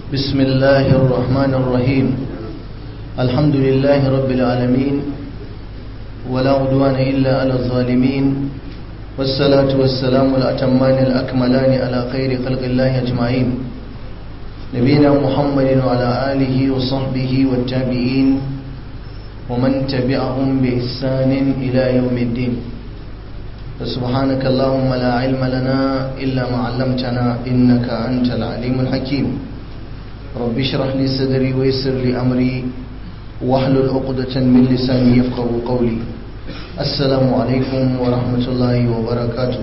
بسم الله الرحمن الرحيم الحمد لله رب العالمين ولا عدوان إلا على الظالمين والصلاة والسلام الأتمان الأكملان على خير خلق الله أجمعين نبينا محمد وعلى آله وصحبه والتابعين ومن تبعهم بإحسان إلى يوم الدين فسبحانك اللهم لا علم لنا إلا ما علمتنا إنك أنت العليم الحكيم رب اشرح لي صدري ويسر لي أمري واحلل عقدة من لساني يفقه قولي السلام عليكم ورحمة الله وبركاته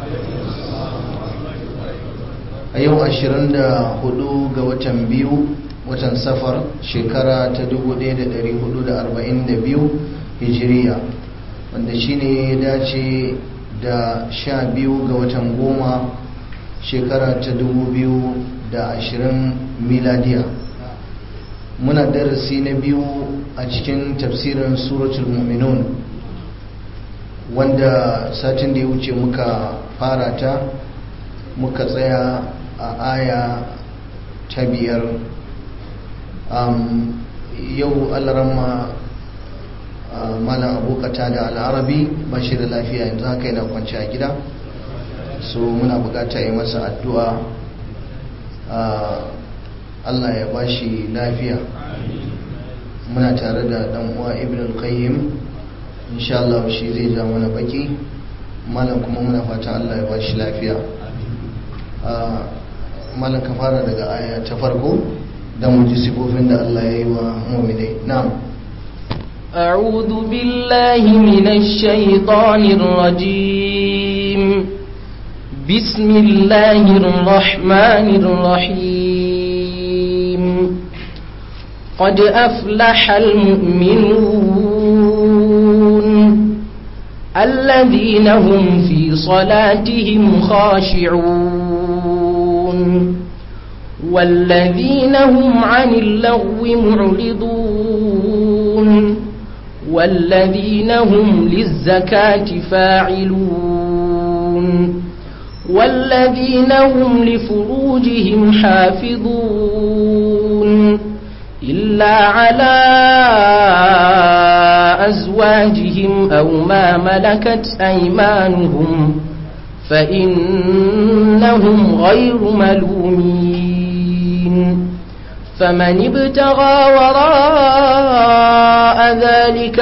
a yau 24 ga watan biyu watan safar shekara ta 1442 hijiriya wanda shine ya dace da sha biyu ga watan goma shekara ta 2020 miladiya muna darasi na biyu a cikin tafsirin suratul mu'minun wanda satin da ya wuce muka fara ta muka tsaya a aya ta biyar yau alarama malam abokata da al'arabi ba shi da lafiya yanzu haka yana kwanci a gida so muna bukata yi masa addu'a Allah ya ba shi lafiya muna tare da dan uwa ibn al-qayyim insha Allah shi zai ja mana baki malam kuma muna fata Allah ya ba shi lafiya malam ka fara daga aya ta farko don mu ji sifofin da Allah ya yi wa mu'minai na'am أعوذ بالله من الشيطان الرجيم بسم الله الرحمن الرحيم قد أفلح المؤمنون الذين هم في صلاتهم خاشعون والذين هم عن اللغو معرضون والذين هم للزكاة فاعلون والذين هم لفروجهم حافظون إلا على أزواجهم أو ما ملكت أيمانهم فإنهم غير ملومين فمن ابتغى وراء ذلك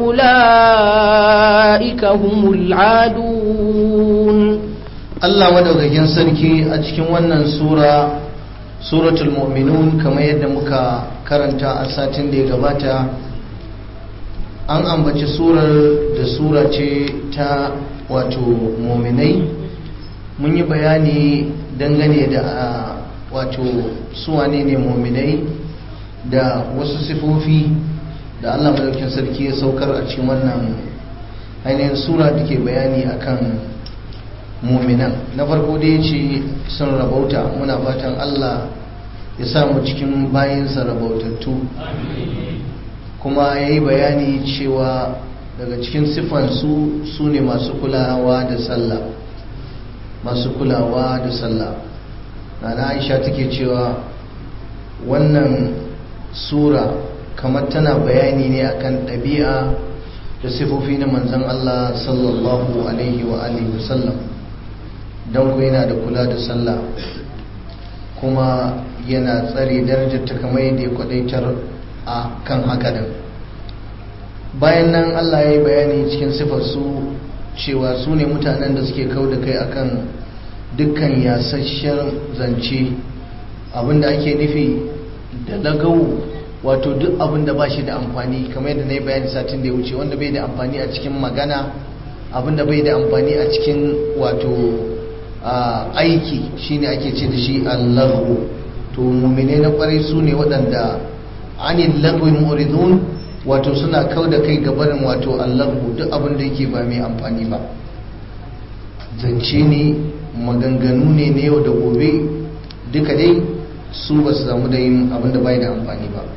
فأولئك هم العادون Allah madaukakin sarki a cikin wannan sura suratul mu'minun kamar yadda muka karanta a satin da ya gabata an ambaci surar da sura ce ta wato mu'minai mun yi bayani dangane da wato suwane ne mu'minai da wasu sifofi da Allah madaukakin sarki ya saukar a cikin wannan ainihin sura da ke bayani akan muminan na farko da ya ce sun rabauta muna fatan Allah ya samu cikin bayansa rabautattu kuma ya yi bayani cewa daga cikin siffansu su ne masu kulawa da sallah masu kulawa da sallah na aisha take cewa wannan sura kamar tana bayani ne akan ɗabi'a da sifofi na manzan Allah sallallahu alaihi wa alihi wasallam don ku yana da kula da sallah kuma yana tsare darajar ta kamar yadda ya kwadaitar a kan haka din bayan nan Allah ya yi bayani cikin sifarsu cewa su ne mutanen da suke kau da kai akan dukkan yasasshen zance abinda ake nufi da lagau wato duk abinda ba shi da amfani kamar yadda na yi bayani satin da ya wuce wanda bai da amfani a cikin magana abinda bai da amfani a cikin wato aiki shine ake ce da shi allahu to mumine na kwarai su ne waɗanda anil lagwi muridun wato suna kau da kai gabarin wato allahu duk abin da yake ba mai amfani ba zance ne maganganu ne na yau da gobe duka dai su ba su samu da yin abin da bai da amfani ba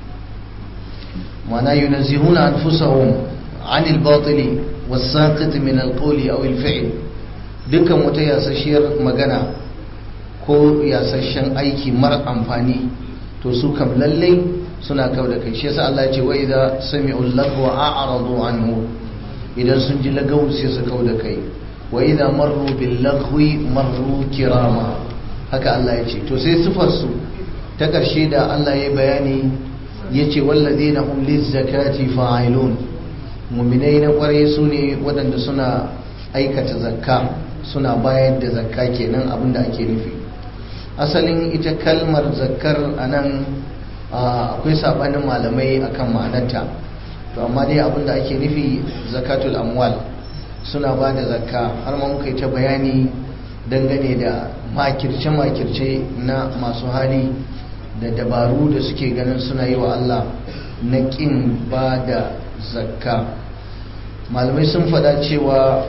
mana yunazzihuna anfusahum anil batili was-saqit min al-qawli aw al-fi'l dukkan wata yasasshiyar magana ko yasasshen aiki mara amfani to su kam lallai suna kau da kai shi yasa Allah ya ce wa idza sami'u lagwa a'radu anhu idan sun ji lagawu sai su kau da kai wa idza marru bil lagwi marru kirama haka Allah ya ce to sai sifar su ta karshe da Allah ya bayani yace wallazina hum lizzakati fa'ilun mu'minai na kware su ne waɗanda suna aikata zakka suna bayar da zakka kenan abinda ake nufi asalin ita kalmar zakkar anan akwai sabanin malamai akan ma'anarta to amma dai abinda ake nufi zakatul amwal suna ba da zakka har ma muka yi ta bayani dangane da makirce-makirce na masu hali da dabaru da suke ganin suna yi wa Allah na ƙin ba da zakka malamai sun faɗa cewa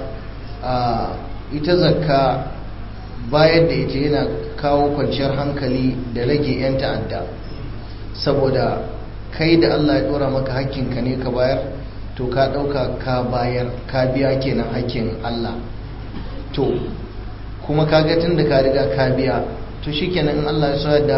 ita zakka bayar da ita yana kawo kwanciyar hankali da rage 'yan ta'adda saboda kai da Allah ya dora maka hakkinka ne ka bayar to ka dauka ka bayar ka biya kenan hakkin Allah to kuma ka ga tun da ka riga ka biya to shikenan in Allah ya so da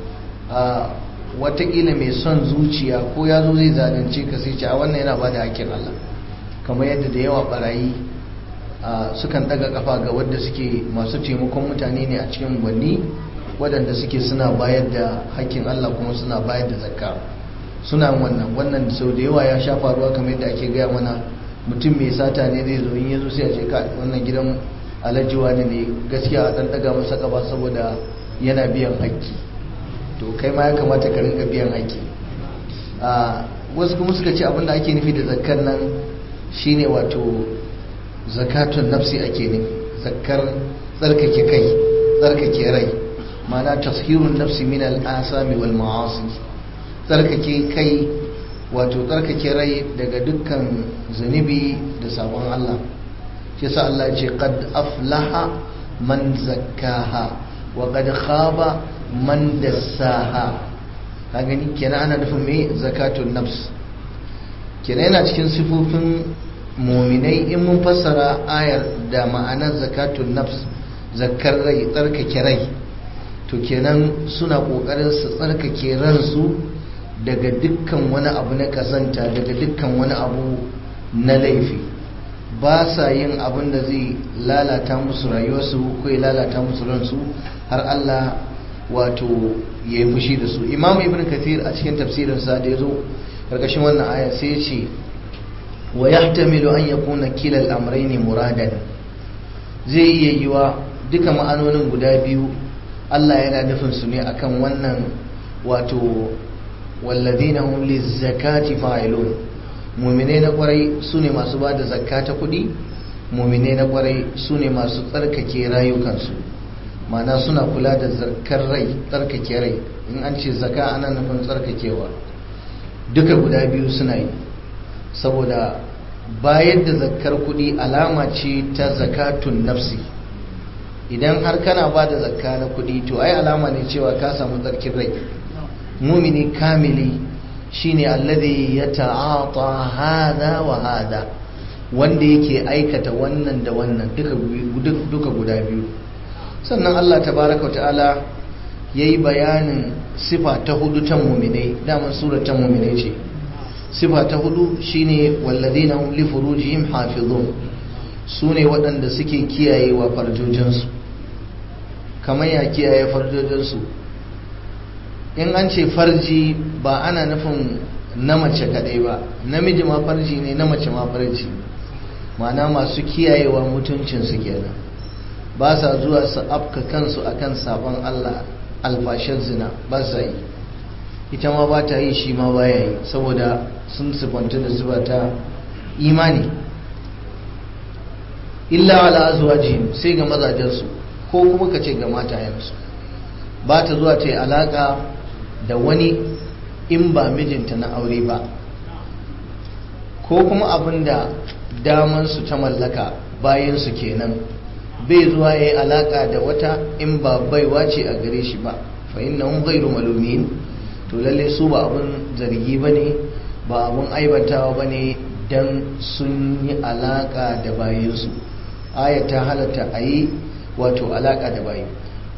watakila mai son zuciya ko ya zo zai zalunce ka sai ce a wannan yana bada hakkin Allah kamar yadda da yawa barayi sukan daga kafa ga wadda suke masu taimakon mutane ne a cikin gwanni waɗanda suke suna bayar da hakkin Allah kuma suna bayar da zakka suna wannan wannan sau da yawa ya sha faruwa kamar yadda ake gaya mana mutum mai sata ne zai zo in ya zo sai a ce ka wannan gidan alajiwa ne ne gaskiya a ɗan ɗaga masa ƙaba saboda yana biyan hakki to kai ma ya kamata ka rinka biyan hakki wasu kuma suka ce abinda ake nufi da zakkar nan shine wato zakatun nafsi ake nufi zakkar tsarkake kai tsarkake rai ma'ana tashirun nafsi min al'asami wal ma'asi tsarkake kai wato tsarkake rai daga dukkan zunubi da sabon Allah shi yasa Allah ya ce qad aflaha man zakkaha wa qad khaba man dassaha ka gani kenan ana nufin me zakatun nafs kenan yana cikin sifofin muminai in mun fassara ayar da ma'anar zakatun nafs zakkar rai tsarkake rai to kenan suna kokarin su tsarkake ransu daga dukkan wani abu na kasanta daga dukkan wani abu na laifi ba sa yin abin da zai lalata musu rayuwarsu ko ya lalata musu ransu har Allah wato ya yi fushi da su imam ibn kathir a cikin tafsirinsa da ya zo karkashin wannan aya sai ya ce wa yahtamilu an yakuna kilal amrayni muradan zai iya yiwa duka ma'anonin guda biyu Allah yana nufin su ne akan wannan wato walladhina hum lizakati fa'ilun mu'mine na kwarai sune masu bada zakka ta kudi mu'mine na kwarai sune masu tsarkake rayukansu ma'ana suna kula da zakkar rai tsarkake rai in an ce zakka ana nufin tsarkakewa duka guda biyu suna yi saboda bayar da zakkar kudi alama ce ta zakatun nafsi idan har kana ba da zakka na kudi to ai alama ne cewa ka samu tsarkin rai mumini kamili shine alladhi yata'ata hada wa hada wanda yake aikata wannan da wannan duka duka guda biyu sannan Allah tabaraka wa ta'ala yayi bayanin sifa ta hudu ta muminai daman surar ta muminai ce sifa ta hudu shine walladhina hum li furujihim hafizun sune waɗanda suke kiyayewa farjojinsu kamar ya kiyaye farjojinsu in an ce farji ba ana nufin na mace kadai ba namiji ma farji ne na mace ma farji ma'ana masu kiyayewa mutuncinsu kenan ba sa zuwa su afka kansu akan sabon Allah alfashin zina ba sa yi ita ma ba ta yi shi ma baya yi saboda sun sifanta da zuba ta imani illa ala azwajihim sai ga mazajensu ko kuma ka ce ga matayensu ba ta zuwa ta yi alaka da wani in ba mijinta na aure ba ko kuma abin da damansu ta mallaka bayansu kenan bai zuwa ya yi alaka da wata in ba baiwa ce a gare shi ba fa inna hum ghairu malumin to lalle su ba abin zargi bane ba abin aibantawa bane dan sun yi alaka da bayansu aya ta halatta a yi wato alaka da bayi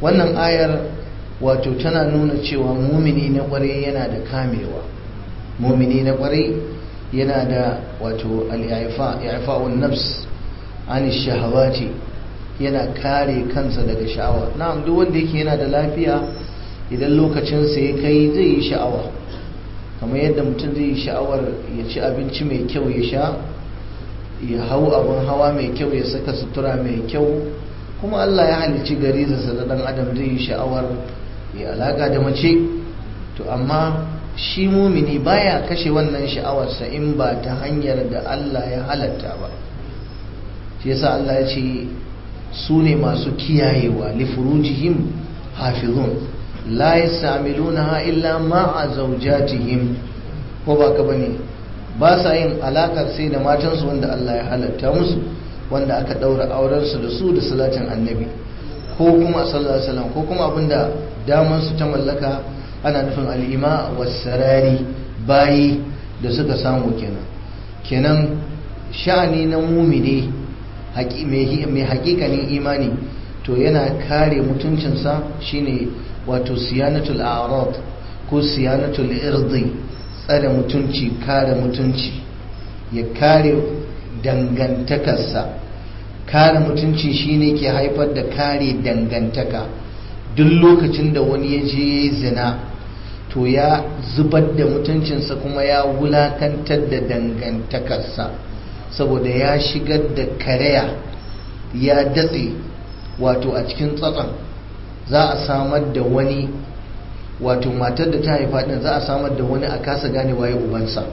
wannan ayar wato tana nuna cewa mumini na kwarai yana da kamewa mumini na kwarai yana da wato al-i'fa'un nafs an shahawati yana kare kansa daga sha'awa na'am duk wanda yake yana da lafiya idan lokacin sa ya kai zai yi sha'awa kamar yadda mutum zai yi sha'awar ya ci abinci mai kyau ya sha ya hau abin hawa mai kyau ya saka sutura mai kyau kuma Allah ya halicci gari da dan adam zai yi sha'awar ya alaka da mace to amma shi mumini baya kashe wannan sha'awarsa in ba ta hanyar da Allah ya halatta ba shi yasa Allah ya ce su ne masu kiyayewa li furujihim hafizun la yastamilunaha illa ma'a zawjatihim ko ba ka bane ba sa yin alakar sai da matansu wanda Allah ya halatta musu wanda aka daura auren su da su da salatin annabi ko kuma sallallahu alaihi wasallam ko kuma abinda daman su ta mallaka ana nufin al'ima wasarari bayi da suka samu kenan kenan sha'ani na mumini mai hakikanin imani to yana kare mutuncinsa shine wato siyanatul a'rad ko siyanatul irdi tsare mutunci kare mutunci ya kare dangantakarsa kare mutunci shine ke haifar da kare dangantaka duk lokacin da wani ya je ya yi zina to ya zubar da mutuncinsa kuma ya wulakantar da dangantakarsa saboda ya shigar da karaya ya datse wato a cikin tsatson za a samar da wani wato matar da ta haifa din za a samar da wani a kasa gane waye ubansa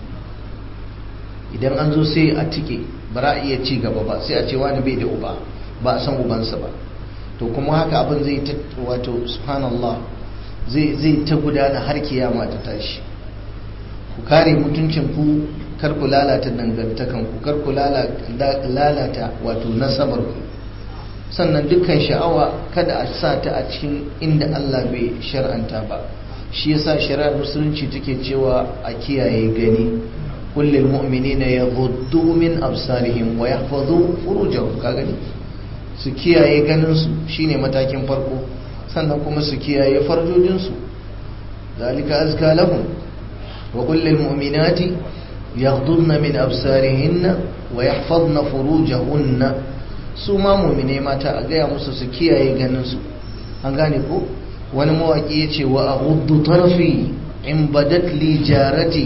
idan an zo sai a tike ba za a iya ci gaba ba sai a ce wani bai da uba ba a san ubansa ba to kuma haka abin zai ta wato subhanallah zai ta gudana har kiyama ta tashi ku kare mutuncin ku kar ku lalata dangantakan ku kar ku lalata wato nasabar ku sannan dukkan sha'awa kada a sa ta a cikin inda Allah bai shar'anta ba shi yasa shari'ar musulunci take cewa a kiyaye gani kullil mu'minina yaghuddu min absarihim wa yahfazu furujahum ka gani su kiyaye ganin su shine matakin farko sannan kuma su kiyaye farjojinsu zalika azka lahum wa kullil mu'minati yaghdudna min absarihinna wa yahfazna furujahunna su ma mu'mine mata a gaya musu su kiyaye ganin su an gane ko wani mawaki yace wa aghuddu tarfi in badat li jarati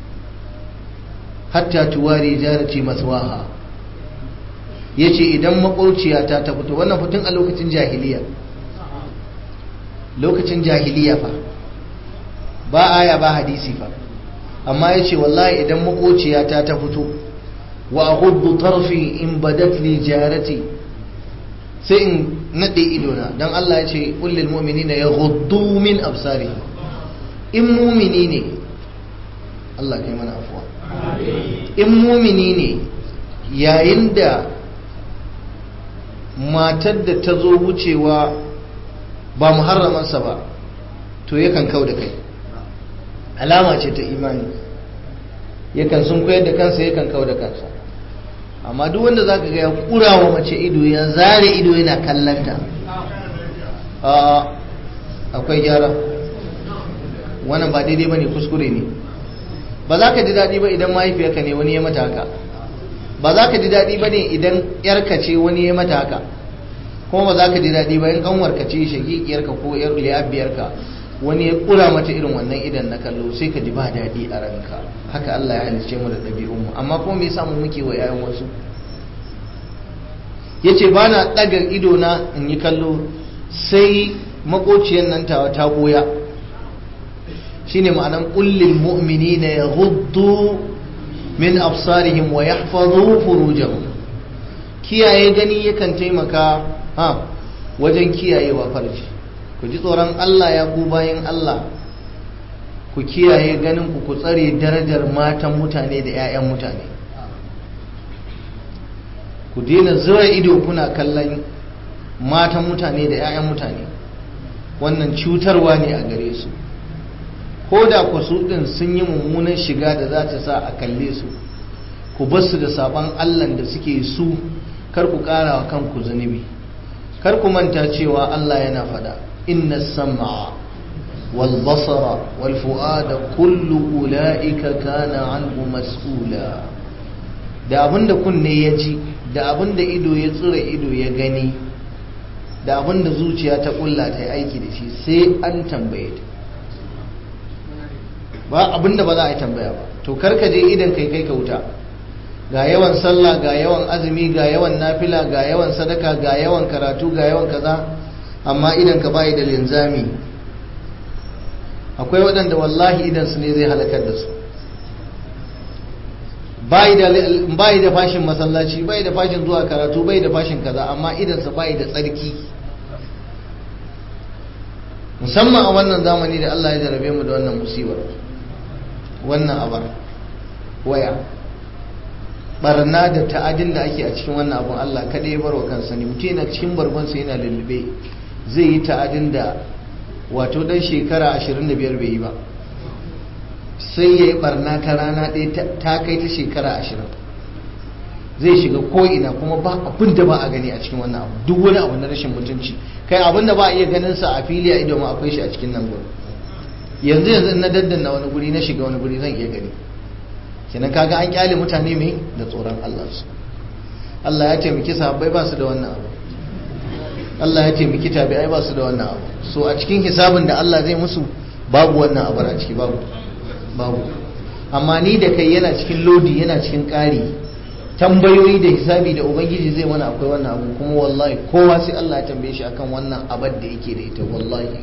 hatta tuwari jarati maswaha yace idan makauciyata ta fito wannan fitin a lokacin jahiliya lokacin jahiliya fa ba aya ba hadisi fa amma ya ce wallahi idan makociyata ta fito wa aghuddu tarfi in badat li jarati sai in nade idona dan Allah ya ce kullil mu'minina yaghuddu min absari in mumini ne Allah kai mana afuwa in mumini ne yayin da matar da ta zo wucewa ba muharramansa ba to yakan kau da kai alama ce ta imani yakan sun koyar da kansa yakan kau da kansa amma duk wanda zaka ga ya kura wa mace ido ya zare ido yana kallanta a akwai gyara wannan ba daidai bane kuskure ne ba za ka ji daɗi ba idan mahaifiyarka ne wani ya mata haka ba za ka ji daɗi ba ne idan yarka ce wani ya mata haka kuma ba za ka ji daɗi ba in ƙanwarka ce shagigiyarka ko yar liyabiyarka wani ya ƙura mata irin wannan idan na kallo sai ka ji ba daɗi a ranka haka Allah ya halice mu da ɗabi'un mu amma kuma me yasa mu muke wa yayan wasu yace ba na ɗaga ido na in yi kallo sai makociyar nan tawa ta goya shine ma'anan kullil mu'minina yaghuddu min absarihim wa yahfazu furujahum kiyaye gani yakan taimaka ha wajen kiyayewa farji ku ji tsoron Allah ya ku bayan Allah ku kiyaye ganin ku ku tsare darajar matan mutane da 'ya'yan mutane ku daina zura ido kuna kallon matan mutane da 'ya'yan mutane wannan cutarwa ne a gare su ko da ku su ɗin sun yi mummunan shiga da za ta sa a kalle su ku bar su da saban allah da suke su kar ku ƙara wa kanku zunubi kar ku manta cewa Allah yana fada inna sam'a wal basara wal fu'ada kullu ulaika kana anhu mas'ula da abinda kunne ya ji da abinda ido ya tsira ido ya gani da abinda zuciya ta kulla ta yi aiki da shi sai an tambaye ta ba abinda ba za a yi tambaya ba to karka je idan kai kai ka wuta ga yawan sallah ga yawan azumi ga yawan nafila ga yawan sadaka ga yawan karatu ga yawan kaza amma idan ka bayi da linzami akwai waɗanda wallahi idan su ne zai halakar da su bayi da fashin masallaci bayi da fashin zuwa karatu bayi da fashin kaza amma idan su bayi da tsarki musamman a wannan zamani da Allah ya jarabe mu da wannan musibar wannan abar waya barna da ta'adin da ake a cikin wannan abun Allah kada ya barwa kansa ne mutum yana cikin barbansa yana lullube zai yi ta'adin da wato dan shekara 25 bai yi ba sai ya yi barna ta rana ɗaya ta kai ta shekara 20 zai shiga ko'ina kuma ba abin da ba a gani a cikin wannan abu duk wani abu na rashin mutunci kai abin da ba a iya ganin sa a fili a ido ma akwai shi a cikin nan gurin yanzu yanzu na daddanna wani guri na shiga wani guri zan iya gani kenan kaga an kyale mutane mai da tsoron Allah su Allah ya taimaki sahabbai ba su da wannan abu Allah ya taimaki tabi'ai ba su da wannan abu so a cikin hisabin da Allah zai musu babu wannan abu a ciki babu babu amma ni da kai yana cikin lodi yana cikin ƙari tambayoyi da hisabi da ubangiji zai mana akwai wannan abu kuma wallahi kowa sai Allah ya tambaye shi akan wannan abar da yake da ita wallahi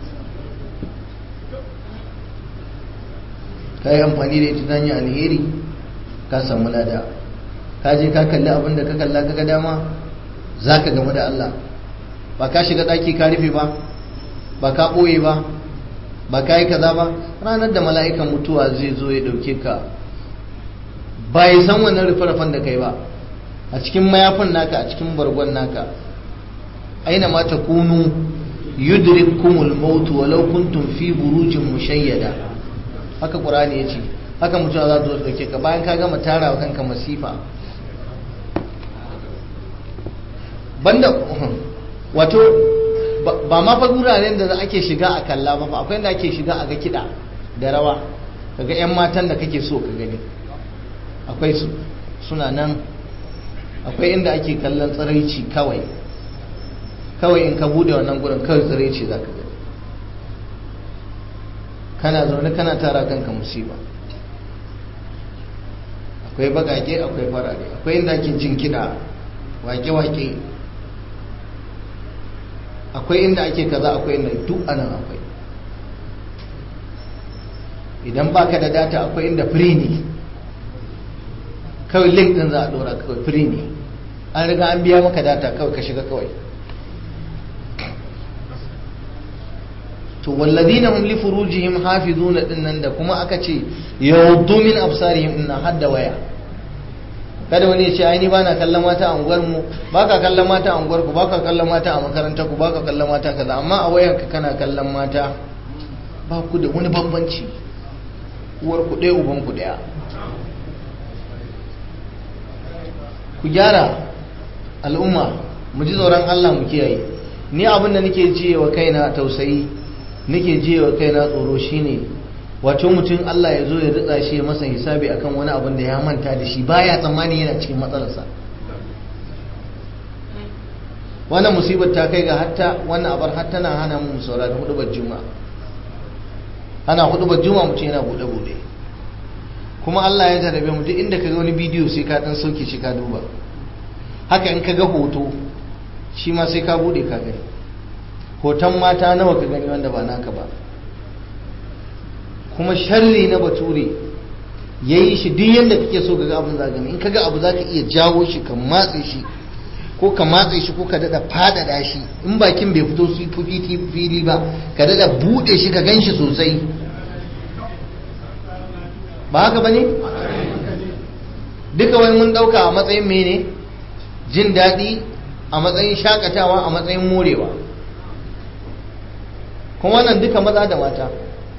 ka yi amfani da ita ta hanyar alheri ka samu lada ka je ka kalli abin da ka kalla ka ga dama za ka gamu da Allah ba ka shiga ɗaki ka rufe ba ba ka ɓoye ba ba ka yi kaza ba ranar da mala'ikan mutuwa zai zo ya ɗauke ka ba ya san wannan rufe-rufen da kai ba a cikin mayafin naka a cikin bargon naka aina ma takunu yudrikkumul maut walau kuntum fi burujin mushayyada haka qur'ani yace haka mutum za zo dauke ka bayan ka gama tara wa kanka masifa banda wato ba ma fa guraren da ake shiga a kalla ba fa akwai inda ake shiga a ga kida da rawa kaga yan matan da kake so ka gani akwai su suna nan akwai inda ake kallon tsiraici kawai kawai in ka bude wannan gurin kawai tsiraici za ka gani kana zaune kana tara kanka musiba akwai bagage akwai farare akwai inda ake jin kiɗa wake-wake akwai inda ake kaza akwai inda duk anan akwai idan baka da data akwai inda free ne kawai link din za a dora kawai free ne an riga an biya maka data kawai ka shiga kawai to walladina hum li furujihim hafizuna dinnan da kuma aka ce yawdu min absarihim inna hadda waya kada wani ya ce ai ni bana kallon mata a unguwar mu baka kallon mata a unguwar ku baka kallon mata a makarantar ku baka kallon mata kaza amma a wayar ka kana kallon mata ba ku da wani bambanci uwar ku ɗaya uban ku ɗaya ku gyara al'umma mu ji tsoron Allah mu kiyaye ni abin da nake ji wa kaina tausayi nake ji wa kaina tsoro shine wato mutum Allah ya zo ya ritsa shi ya masa hisabi akan wani abin da ya manta da shi baya tsammani yana cikin matsalarsa wannan musibar ta kai ga hatta wannan abar har tana hana mu saurari hudubar juma'a ana hudubar juma'a mutum yana bude bude kuma Allah ya jarabe mu duk inda ka ga wani bidiyo sai ka dan sauke shi ka duba haka in ka ga hoto shi ma sai ka bude ka gani hoton mata nawa ka gani wanda ba naka ba kuma sharri na bature ya yi shi duk yadda kake so ga abin za gani in kaga abu za ka iya jawo shi ka matse shi ko ka matse shi ko ka dada fadada shi in bakin bai fito su fili ba ka dada bude shi ka gan shi sosai ba haka ba ne duka wani mun dauka a matsayin mene jin daɗi a matsayin shakatawa a matsayin morewa kuma wannan duka maza da mata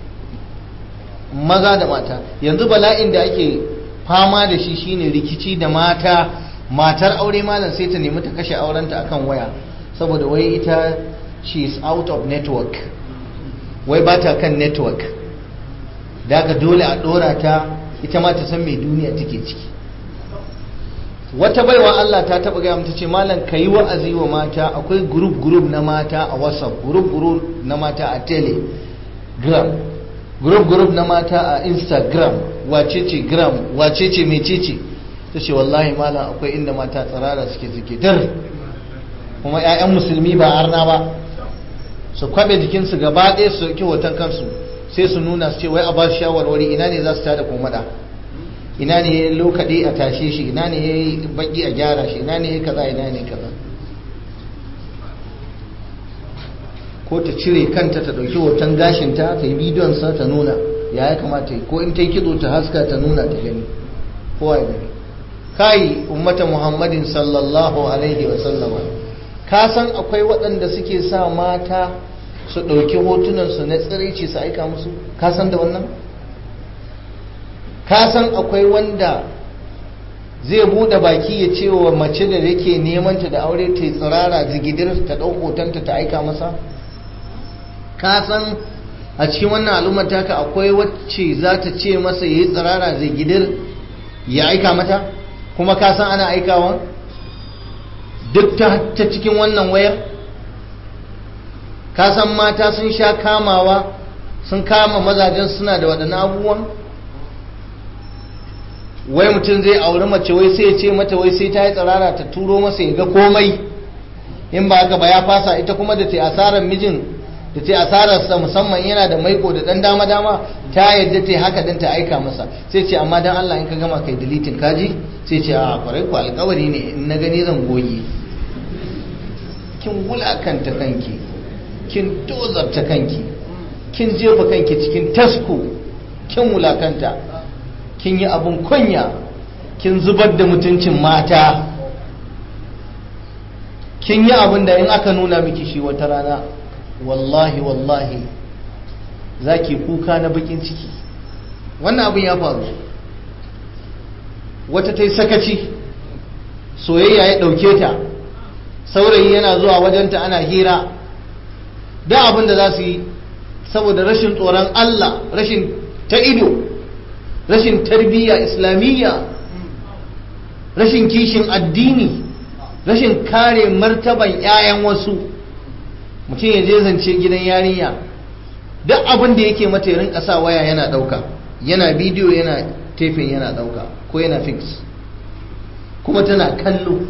maza da mata yanzu bala'in da ake fama da shi shine rikici da mata matar aure malam sai ta nemi ta kashe aurenta akan waya saboda wai ita she is out of network wai ba ta kan network daga dole a dora ta ita ma ta san mai duniya take ciki wata baiwa Allah ta taba gaya mata ce malam ka yi wa'azi wa mata akwai group group na mata a whatsapp group group na mata a telegram group group na mata a instagram wacece gram wacece mecece ta ce wallahi malam akwai inda mata tsirara suke suke dar kuma 'ya'yan musulmi ba arna ba su kwabe jikinsu gaba ɗaya su ɗauki hoton kansu sai su nuna su ce wai a ba su shawarwari ina ne za su tada komada ina ne ya lokaɗe a tashe shi ina ne ya yi baki a gyara shi ina ne ya kaza ina ne kaza ko ta cire kanta ta ɗauki hoton gashinta ta yi bidiyonsa ta nuna ya ya kamata yi ko in ta yi kitso ta haska ta nuna ta gani kowa ya gani kai ummata muhammadin sallallahu alaihi wa sallama ka san akwai waɗanda suke sa mata su ɗauki hotunansu na tsiraici su aika musu ka san da wannan ka san akwai wanda zai buɗe baki ya ce wa mace da yake neman ta da aure ta yi tsirara zigidir ta ɗau hotonta ta aika masa ka san a cikin wannan al'ummar taka akwai wacce za ta ce masa ya yi tsirara zigidir ya aika mata kuma ka san ana aikawa duk ta cikin wannan wayar ka san mata sun sha kamawa sun kama mazajen suna da waɗannan abubuwan wai mutum zai auri mace wai sai ya ce mata wai sai ta yi tsirara ta turo masa ya ga komai in ba haka ba ya fasa ita kuma da ta asarar mijin da ta asararsa musamman yana da maiko da dan dama dama ta yadda ta haka dan ta aika masa sai ce amma dan Allah in ka gama kai deleting kaji sai ce a kwarai ku alkawari ne in na gani zan goge kin wulakanta kanki kin tozarta kanki kin jefa kanki cikin tasko kin wulakanta kin yi abun kunya kin zubar da mutuncin mata kin yi abin da in aka nuna miki shi wata rana wallahi wallahi za ki kuka na bakin ciki wannan abin ya faru wata ta yi sakaci soyayya ya ɗauke ta saurayi yana zuwa wajenta ana hira da abin da za su yi saboda rashin tsoron Allah rashin ta ido rashin tarbiyya islamiyya rashin kishin addini rashin kare martaban 'ya'yan wasu mutum ya je zance gidan yarinya duk abin da yake mata ya rinka sa waya yana ɗauka yana bidiyo yana tefin yana ɗauka ko yana fix kuma tana kallo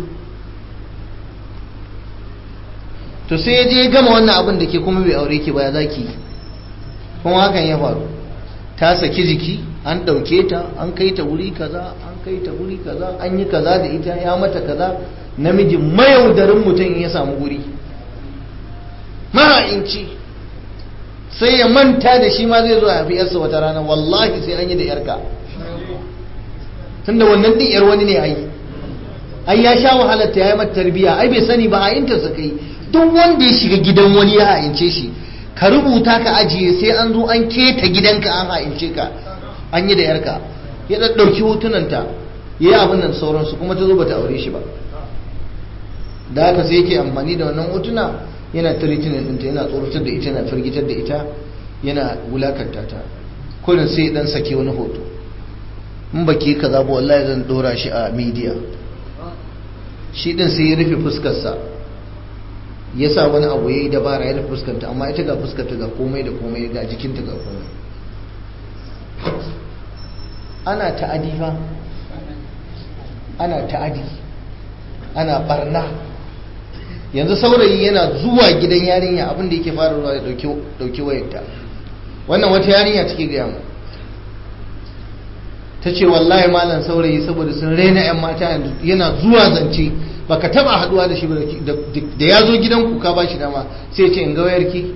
to sai ya je gama wannan abin da ke kuma bai aure ki ba ya zaki kuma hakan ya faru ta saki jiki an ɗauke ta an kai ta wuri kaza an kai ta wuri kaza an yi kaza da ita ya mata kaza namijin mayaudarin mutum ya samu wuri maha'inci sai ya manta da shi ma zai zo a fi yarsa wata rana wallahi sai an yi da yarka tunda wannan din yar wani ne ai ai ya sha wahalar ta ya yi mata tarbiya ai bai sani ba ha'inta sa kai duk wanda ya shiga gidan wani ya ha'ince shi ka rubuta ka ajiye sai an zo an keta gidanka an ha'ince ka an yi da yarka ya ɗauki hotunanta ya yi abin nan sauransu kuma ta zo bata aure shi ba da haka sai yake amfani da wannan hotuna yana tiritinin ɗinta yana tsoratar da ita yana firgitar da ita yana wulakanta ta kullum sai dan sake wani hoto in ba ke kaza ba wallahi zan dora shi a media shi din sai ya rufe fuskarsa ya sa wani abu ya yi dabara ya rufe fuskanta amma ita ga fuskarta ga komai da komai ga jikinta ga komai ana ta'adi fa ana ta'adi ana barna yanzu saurayi yana zuwa gidan yarinya abinda yake fara ruwa ya dauki wayarta wannan wata yarinya take gaya mu ta ce wallahi malam saurayi saboda sun raina 'yan mata yana zuwa zance baka taba haduwa da shi da ya zo gidanku ka ba shi dama sai ce in ga wayarki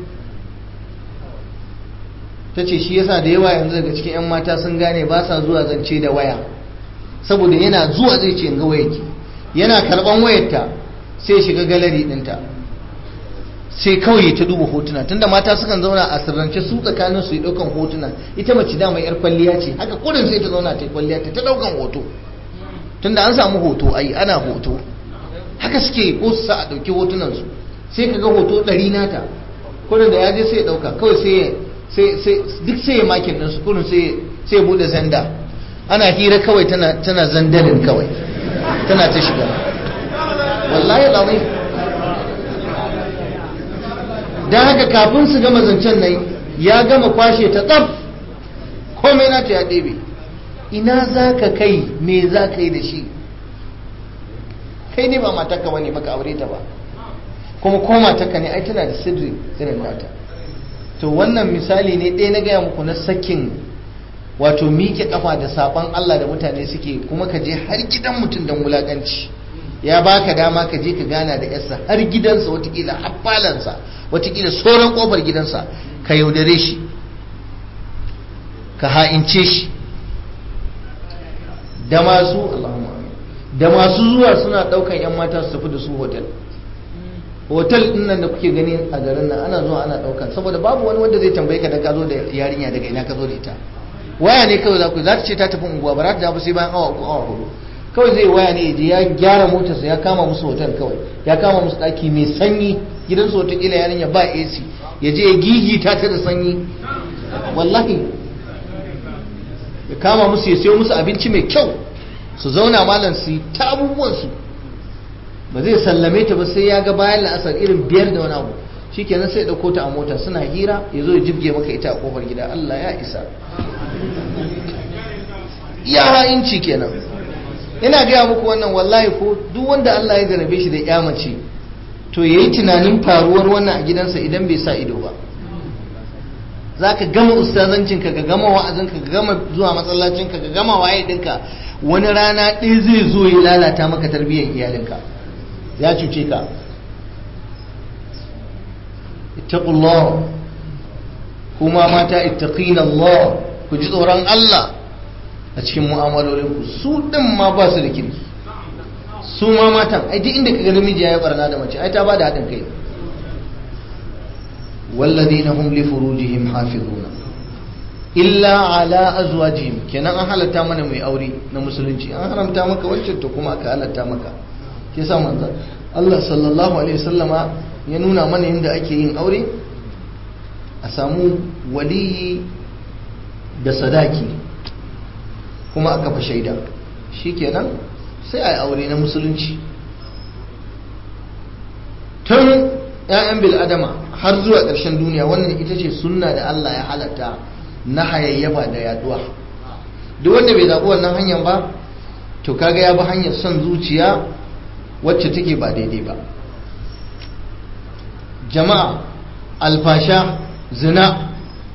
ta ce shi yasa da yawa yanzu daga cikin 'yan mata sun gane ba sa zuwa zance da waya saboda yana zuwa zai ce in ga wayarki yana karban wayarta sai shiga galeri dinta sai kawai ta duba hotuna tunda mata sukan zauna a sirrance su tsakanin su yi daukan hotuna ita mace dama yar kwalliya ce haka kurin sai ta zauna ta kwalliya ta ta daukan hoto tunda an samu hoto ai ana hoto haka suke ko su sa a dauki hotunan su sai ka ga hoto ɗari nata kurin da ya je sai ya ɗauka kawai sai duk sai ya makin ɗinsu kurin sai ya buɗe zanda ana hira kawai tana zandalin kawai tana ta shiga wallahi lamai don haka kafin su gama zancen nan ya gama kwashe ta tsaf komai na ta ya ɗebe ina za ka kai me za ka yi da shi kai ne ba matarka ba ne baka aure ta ba kuma ko matarka ne ai tana da sirri irin nata to wannan misali ne ɗaya na gaya muku na sakin wato miƙe kafa da saban Allah da mutane suke kuma ka je har gidan mutum don wulaƙanci ya baka dama ka je ka gana da yarsa har gidansa watakila har falansa watakila sauran kofar gidansa ka yaudare shi ka ha'ince shi da masu da masu zuwa suna daukan yan mata su tafi da su hotel hotel din nan da kuke gani a garin nan ana zuwa ana daukan saboda babu wani wanda zai tambaye ka da ka zo da yarinya daga ina ka zo da ita waya ne kawai za ku za ta ce ta tafi unguwa ba za ta dawo sai bayan awa uku awa hudu kawai zai waya ne je ya gyara motarsa ya kama musu hotel kawai ya kama musu daki mai sanyi gidansu wataƙila yarinya ba AC ya je ya gigita ta da sanyi wallahi ya kama musu ya sayo musu abinci mai kyau su zauna malam su yi ta abubuwansu ba zai sallame ta ba sai ya ga bayan la'asar irin biyar da wani abu shikenan sai ya ɗauko ta a mota suna hira ya zo ya jibge maka ita a kofar gida Allah ya isa iya ha'inci kenan ina gaya muku wannan wallahi ko duk wanda Allah ya jarabe shi da ya mace to yayi tunanin faruwar wannan a gidansa idan bai sa ido ba za ka gama ustazancinka ka gama wa'azinka ka gama zuwa masallacinka ka gama waye dinka wani rana ɗaya zai zo ya lalata maka tarbiyyar iyalinka ya cuce ka ittaqullah kuma mata ittaqina Allah ku ji tsoron Allah a cikin mu'amalolinku su din ma ba su da kirki su ma matan ai duk inda ka ga namiji ya barna da mace ai ta ba da haɗin kai والذين هم لفروجهم حافظون إلا على أزواجهم kenan an halatta mana mai aure na musulunci an haramta maka wacce to kuma aka halatta maka ke sa manzo Allah sallallahu alaihi wasallama ya nuna mana yadda ake yin aure a samu waliyi da sadaki kuma aka fa shaida shikenan sai a yi aure na musulunci tun 'ya'yan bil'adama har zuwa ƙarshen duniya wannan ita ce sunna da Allah ya halatta na hayayyafa da yaduwa duk wanda bai zaɓi wannan hanyar ba to kaga ya bi hanyar son zuciya wacce take ba daidai ba jama'a alfasha zina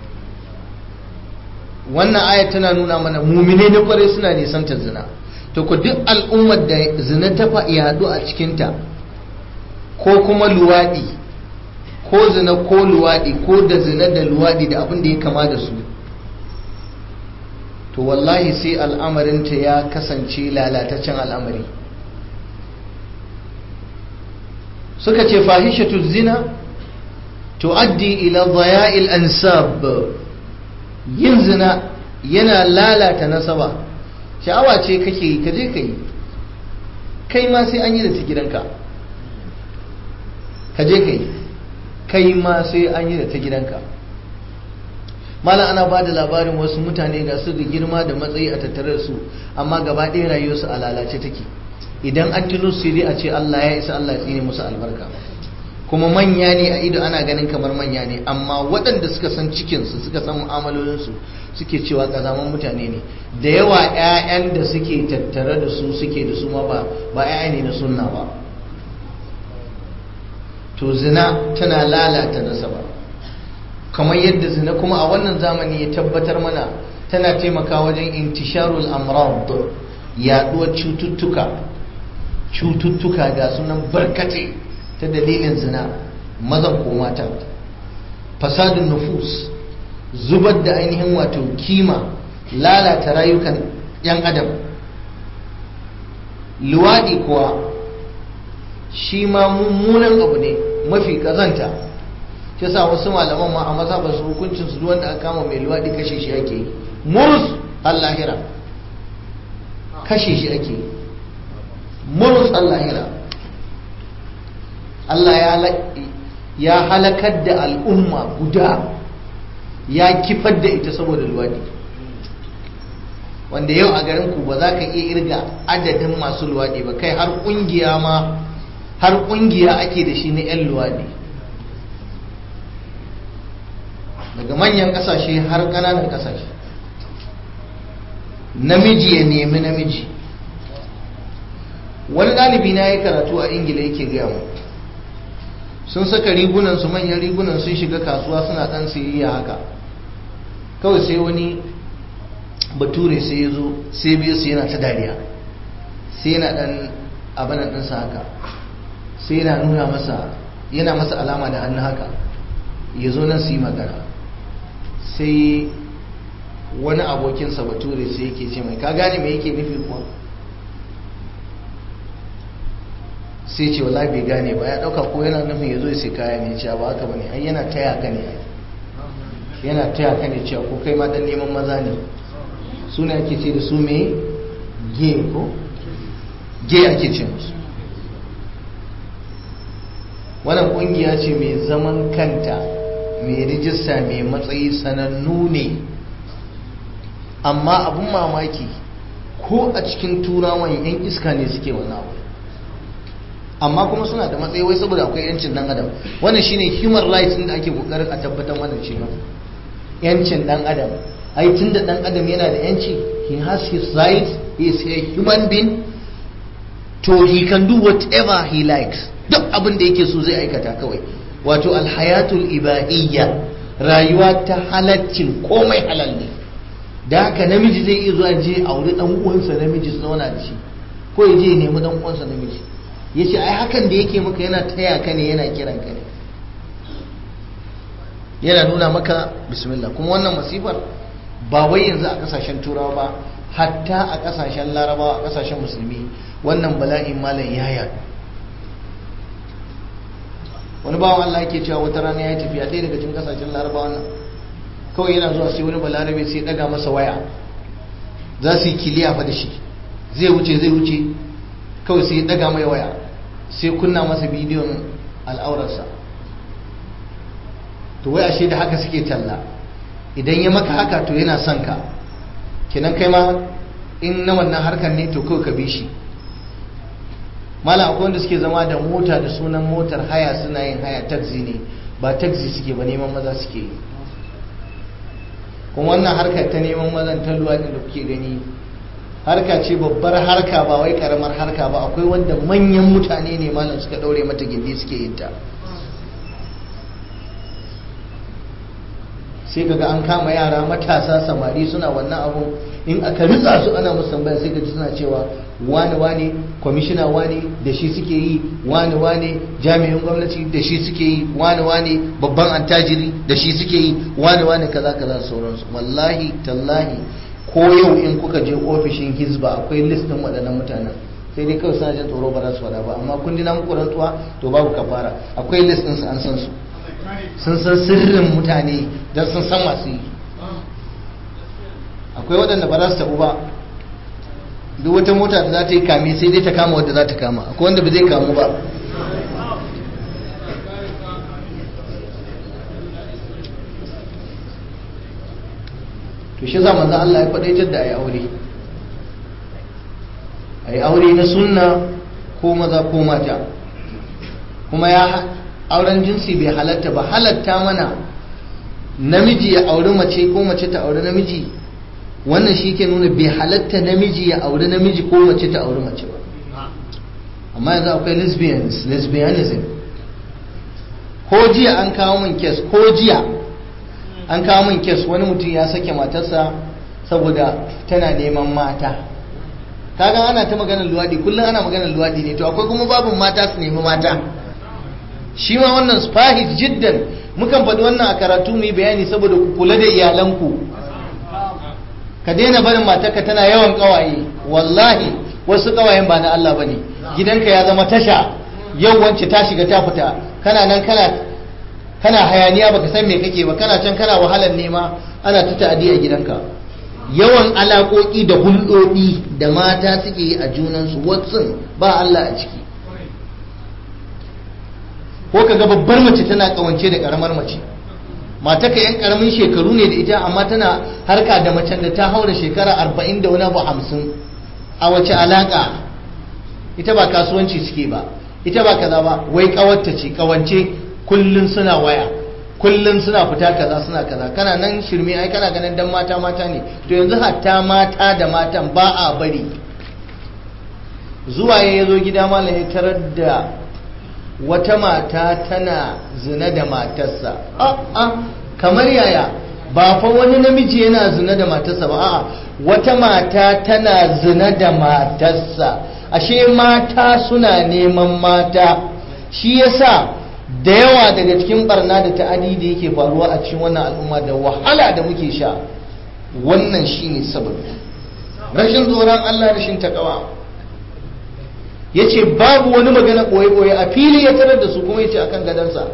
wannan aya tana nuna mana mumine na kwarai suna nisantar zina to ku duk al'ummar da zina ta yaɗu a cikinta ko kuma luwaɗi ko zina ko luwaɗi ko da zina da luwaɗi da abin da ya kama da su to wallahi sai al'amarinta ya kasance lalataccen al'amari suka ce fahishatu zina tu'addi ila dhaya'il ansab yin zina yana lalata nasaba sha'awa ce kake yi kaje ka yi kai ma sai an yi da ta gidanka kaje ka yi kai ma sai an yi da ta gidanka malam ana ba da labarin wasu mutane ga su da girma da matsayi a tattare da su amma gaba ɗaya rayuwarsu a lalace take idan an tuno su dai a ce Allah ya isa Allah ya tsine musu albarka kuma manya ne a ido ana ganin kamar manya ne amma waɗanda suka san cikinsu suka san mu'amalolinsu suke cewa ƙazaman mutane ne da yawa 'ya'yan da suke tattare da su suke da su ma ba ba 'ya'ya ne na sunna ba to zina tana lalata nasaba kamar yadda zina kuma a wannan zamani ya tabbatar mana tana taimaka wajen intisharul amrad yaduwar cututtuka cututtuka ga sunan barkate ta dalilin zina mazan ko mata fasadun nufus zubar da ainihin wato kima lalata rayukan yan adam luwaɗi kuwa shi ma mummunan abu ne mafi kazanta shi sa wasu malaman ma a maza ba su hukuncin su wanda aka kama mai luwaɗi kashe shi ake yi murus allahira kashe shi ake yi murus allahira Allah ya halakar da al'umma guda ya kifar da ita saboda luwadi wanda yau a garin ku ba za ka iya irga adadin masu luwadi ba kai har kungiya ma har kungiya ake da shi na 'yan luwadi daga manyan kasashe har ƙananan kasashe namiji ya nemi namiji wani ɗalibi na ya karatu a ingila yake gaya mu sun saka rigunan su manyan rigunan sun shiga kasuwa suna ɗan siyayya haka kawai sai wani bature sai ya zo sai biyu su yana ta dariya sai yana ɗan abinan ɗinsa haka sai yana nuna masa yana masa alama da hannu haka ya zo nan su yi magana sai wani abokinsa bature sai yake ce mai ka gane me yake nufi kuwa sai ce wallahi bai gane ba ya dauka ko yana nufin ya zo sai kaya ne cewa ba haka bane ai yana taya ka ne yana taya ka ne cewa ko kai ma dan neman maza ne su ne ake ce da su me ge ko ge ake ce musu wannan kungiya ce mai zaman kanta mai rijista mai matsayi sanannu ne amma abin mamaki ko a cikin turawan yan iska ne suke wani abu amma kuma suna da matsayi wai saboda akwai yancin dan adam wannan shine human rights din da ake kokarin a tabbatar wannan shi yancin dan adam ai tunda dan adam yana da yanci he has his rights he is a human being to he can do whatever he likes duk abin da yake so zai aikata kawai wato alhayatul ibahiyya rayuwa ta halaccin komai halal ne da haka namiji zai iya zuwa je auri dan uwansa namiji su zauna da shi ko ya je nemi dan uwansa namiji ya ce ai hakan da yake maka yana taya ka ne yana kiran ka ne yana nuna maka bismillah kuma wannan masifar ba wai yanzu a kasashen turawa ba hatta a kasashen larabawa a kasashen musulmi wannan bala'in malam ya yadu wani bawan Allah yake cewa wata rana ya tafiya ɗaya daga cikin kasashen larabawa nan kawai yana zuwa sai wani balarabe sai daga masa waya za su yi kiliya fa da shi zai wuce zai wuce kawai sai daga mai waya sai kunna masa bidiyon al'aurarsa to wai ashe da haka suke talla idan ya maka haka to yana son ka kenan kai ma in na wannan harkar ne to kawai ka bi shi mala akwai wanda suke zama da mota da sunan motar haya suna yin haya taxi ne ba taxi suke ba neman maza suke yi kuma wannan harkar ta neman mazan ta luwaɗi da kuke gani harka ce babbar harka ba wai karamar harka ba akwai wanda manyan mutane ne malam suka ɗaure mata gindi suke yin ta sai kaga an kama yara matasa samari suna wannan abun in aka ritsa su ana musu tambaya sai kaji suna cewa wani wani kwamishina wani da shi suke yi wani wani jami'in gwamnati da shi suke yi wani wani babban antajiri da shi suke yi wani wani kaza kaza sauransu wallahi tallahi ko yau in kuka je ofishin hizba akwai list din waɗannan mutanen sai dai kawai suna jin tsoro ba za su faɗa ba amma kun ji na muku rantsuwa to babu kafara akwai list din su an san su sun san sirrin mutane don sun san masu yi akwai waɗanda ba za su tabu ba duk wata mota da za ta yi kame sai dai ta kama wadda za ta kama akwai wanda ba zai kamu ba to shi za manzan Allah ya faɗaitar da a yi aure a yi aure na sunna ko maza ko mata kuma ya auren jinsi bai halatta ba halatta mana namiji ya auri mace ko mace ta auri namiji wannan shi ke nuna bai halatta namiji ya auri namiji ko mace ta auri mace ba amma yanzu akwai lesbians lesbianism ko jiya an kawo min kes ko jiya an kawo min kes wani mutum ya sake matarsa saboda tana neman mata kaga ana ta maganar luwadi kullum ana maganar luwadi ne to akwai kuma babin mata su nemi mata shi ma wannan spahis jiddan mukan faɗi wannan a karatu mu yi bayani saboda ku kula da iyalanku ka daina barin matarka tana yawan kawaye wallahi wasu kawayen ba na Allah bane gidanka ya zama tasha yau wance ta shiga ta fita kana nan kana kana hayaniya baka san me kake ba kana can kana wahalar nema ana ta ta'adi a gidanka yawan alaƙoƙi da hulɗoɗi da mata suke yi a junansu watsun ba Allah a ciki ko kaga babbar mace tana kawance da karamar mace mata ka yan karamin shekaru ne da ita amma tana harka da macen da ta haura shekara arba'in da wani abu hamsin a wace alaka ita ba kasuwanci suke ba ita ba kaza ba wai kawarta ce kawance kullun suna waya kullun suna fita kaza suna kaza kana nan shirme ai kana ganin dan mata mata ne to yanzu hatta mata da matan ba a bari zuwa ya zo gida malam ya tarar da wata mata tana zina da matarsa a'a kamar yaya ba fa wani namiji yana zina da matarsa ba a'a wata mata tana zina da matarsa ashe mata suna neman mata shi yasa da yawa daga cikin barna da ta'adi da yake faruwa a cikin wannan al'umma da wahala da muke sha wannan shine sababi rashin tsoron Allah rashin takawa ya ce babu wani magana ɓoye-ɓoye a fili ya tarar da su kuma ya ce akan gadansa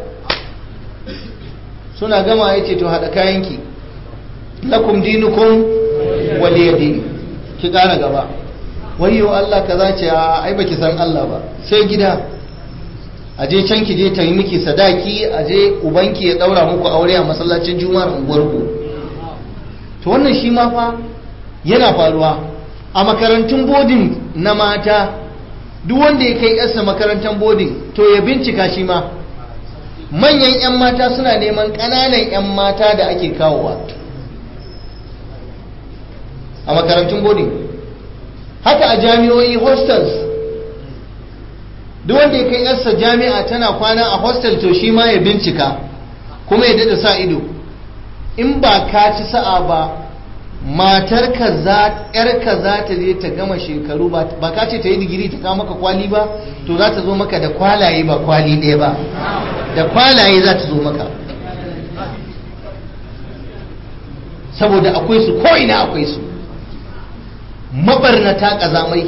suna gama ya ce to haɗa kayanki lakum dinukum waliya dini ki ƙara gaba wayo Allah ka za ce a ai baki san Allah ba sai gida a je can ki je ta yi miki sadaki a je ubanki ya ɗaura muku aure a masallacin juma'ar unguwarku to wannan shi ma fa yana faruwa a makarantun bodin na mata duk wanda ya kai yarsa makarantar bodin to ya bincika shi ma manyan 'yan mata suna neman ƙananan 'yan mata da ake kawowa a makarantun bodin haka a jami'o'i hostels duk wanda ya kai yarsa jami'a tana kwana a hostel to shi ma ya bincika kuma ya dada sa ido in ba ka ci sa'a ba matarka za yarka za ta je ta gama shekaru ba ka ce ta yi digiri ta kawo maka kwali ba to za ta zo maka da kwalaye ba kwali ɗaya ba da kwalaye za ta zo maka saboda akwai su ko ina akwai su mabarnata ƙazamai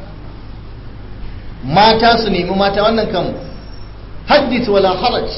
mata su nemi mata wannan kan haddith wala haraj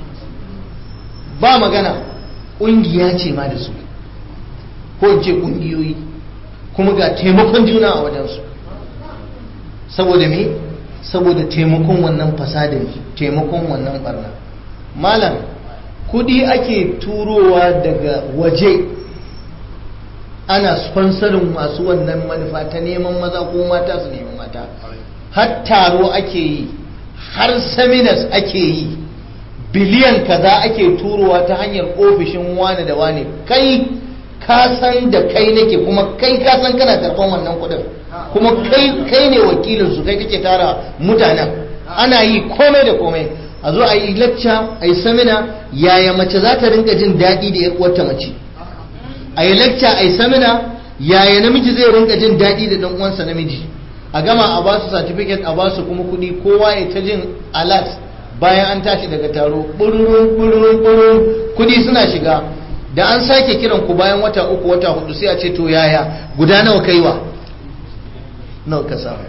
ba magana ƙungiya ce ma da su ko ce ƙungiyoyi kuma ga taimakon juna a wajensu saboda me saboda taimakon wannan fasadin taimakon wannan barna malam kudi ake turowa daga waje ana sponsorin masu wannan manufa ta neman maza ko mata su neman mata har taro ake yi har seminars ake yi biliyan kaza ake turowa ta hanyar ofishin wane da wane kai ka san da kai nake kuma kai ka san kana karban wannan kudin kuma kai kai ne wakilin su kai kake tara mutanen ana yi komai da komai a zo a yi lecture a yi seminar yaya mace za ta rinka jin daɗi da 'yar uwarta mace a yi lecture a yi seminar yaya namiji zai rinka jin daɗi da ɗan uwansa namiji a gama a ba su certificate a ba su kuma kuɗi kowa ya ta jin alert bayan an tashi daga taro bururun bururun bururun kuɗi suna shiga da an sake kiran ku bayan wata uku wata hudu sai a ce to yaya guda nawa kaiwa nawa ka samu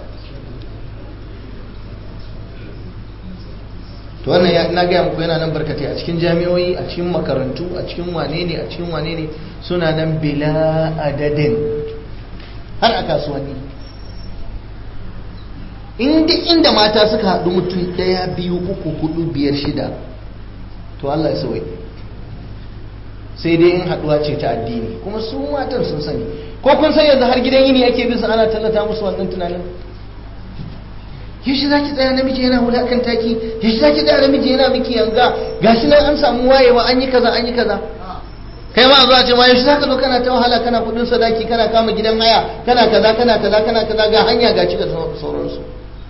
to wannan ya na gaya muku yana nan barkatai a cikin jami'o'i a cikin makarantu a cikin wane ne a cikin wane ne suna nan bila adadin har a kasuwanni inda inda mata suka haɗu mutum ɗaya biyu uku hudu biyar shida to Allah ya sauye sai dai in haɗuwa ce ta addini kuma su matan sun sani ko kun san yanzu har gidan yini ake bin su ana tallata musu wannan tunanin yaushe za ki tsaya namiji yana wulakan taki yaushe za ki tsaya namiji yana miki yanga gashi nan an samu wayewa an yi kaza an yi kaza kai ma zuwa ce ma yaushe za ka zo kana ta wahala kana kudin sadaki kana kama gidan haya kana kaza kana kaza kana kaza ga hanya ga da sauransu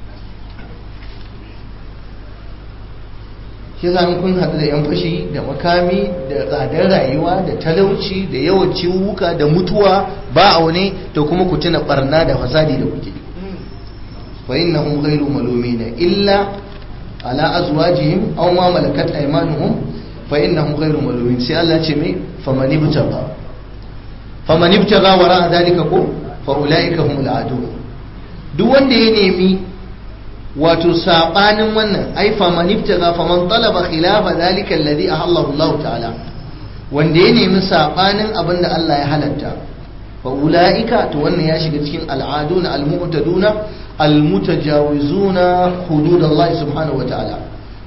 shi za kun haɗu da yan fashi da makami da tsadar rayuwa da talauci da yawan ciwuka da mutuwa ba a wani to kuma ku tuna barna da fasadi da kuke فإنهم غير ملومين إلا على أزواجهم أو ما ملكت أيمانهم فإنهم غير ملومين سي الله تشمي فمن ابتغى فمن ابتغى وراء ذلك قل فأولئك هم العادون duk wanda ya nemi wato sabanin wannan ai faman ibtaga faman talaba khilafa zalika alladhi ahallahu Allah ta'ala wanda ya nemi sabanin abin da Allah ya halatta fa ulaika to wannan ya shiga cikin al'aduna al-mu'taduna المتجاوزون حدود الله سبحانه وتعالى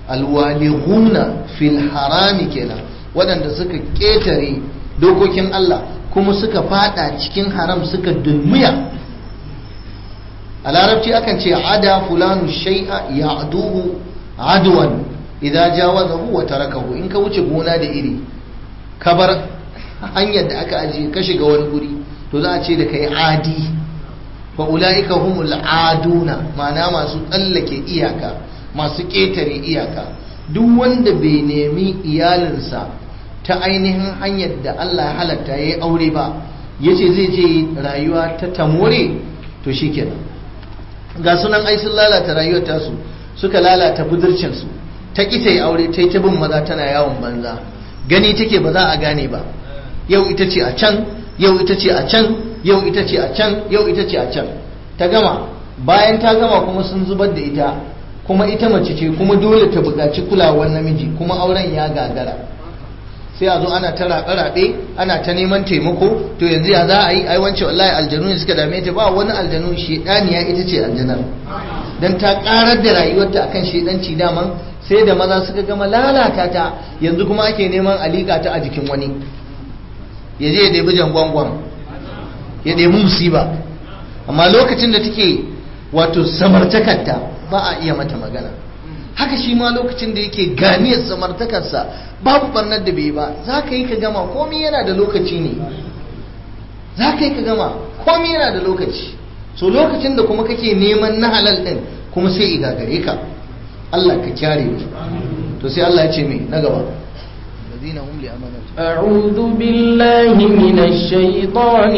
alwalighuna fil harami kenan waɗanda suka ƙetare dokokin Allah kuma suka fada cikin haram suka dulmiya a larabci akan ce ada fulanu shay'a ya'duhu adwan idza jawazahu wa tarakahu in ka wuce gona da iri ka bar hanyar da aka ajiye ka shiga wani guri to za a ce da kai adi fa ulaika humul aduna ma'ana masu tsallake iyaka masu ƙetare iyaka duk wanda bai nemi iyalinsa ta ainihin hanyar da Allah ya halatta ya yi aure ba ya ce zai je rayuwa ta tamore to shi kenan ga sunan ai sun lalata rayuwar tasu suka lalata budurcinsu ta ƙi ta yi aure ta yi ta bin maza tana yawon banza gani take ba za a gane ba yau ita ce a can yau ita ce a can yau ita ce a can yau ita ce a can ta gama bayan ta gama kuma sun zubar da ita kuma ita mace ce kuma dole ta buƙaci kulawar namiji kuma auren ya gagara sai a zo ana ta raɓe-raɓe ana ta neman taimako to yanzu ya za a yi ai wance wallahi aljanu ne suka dame ta ba wani aljanu shedaniya ita ce aljanar dan ta karar da rayuwarta akan shedanci daman sai da maza suka gama lalata ta yanzu kuma ake neman alika ta a jikin wani ya je ya ɗebi jangwangwan ya ɗebi musiba amma lokacin da take wato samartakarta ba a iya mata magana haka shi ma lokacin da yake ganiyar samartakarsa babu barnar da bai ba za ka yi ka gama komi yana da lokaci ne za ka yi ka gama komi yana da lokaci so lokacin da kuma kake neman na halal din kuma sai igagare ka Allah ka kyare mu to sai Allah ya ce mai na gaba الذين هم لأماناتهم أعوذ بالله من الشيطان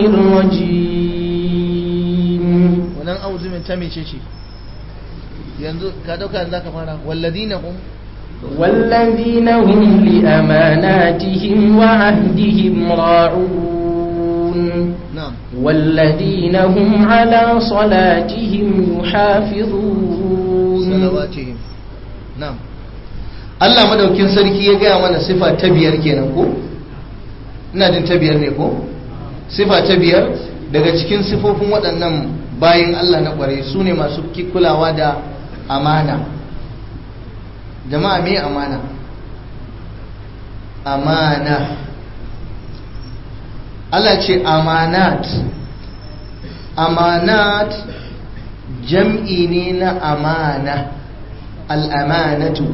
الرجيم wannan auzu min ta mece ce yanzu ka dauka yanzu ka fara walladina hum والذين هم لأماناتهم وعهدهم راعون na'am والذين هم على صلاتهم يحافظون salawatihim na'am Allah madaukin sarki ya gaya mana sifa ta biyar kenan ko ina jin ta biyar ne ko sifa ta biyar daga cikin sifofin waɗannan bayan Allah na ƙware su ne masu ki- kulawa da amana jama'a me amana amana Allah ce amanat amanat jam'i ne na amana al'amanatu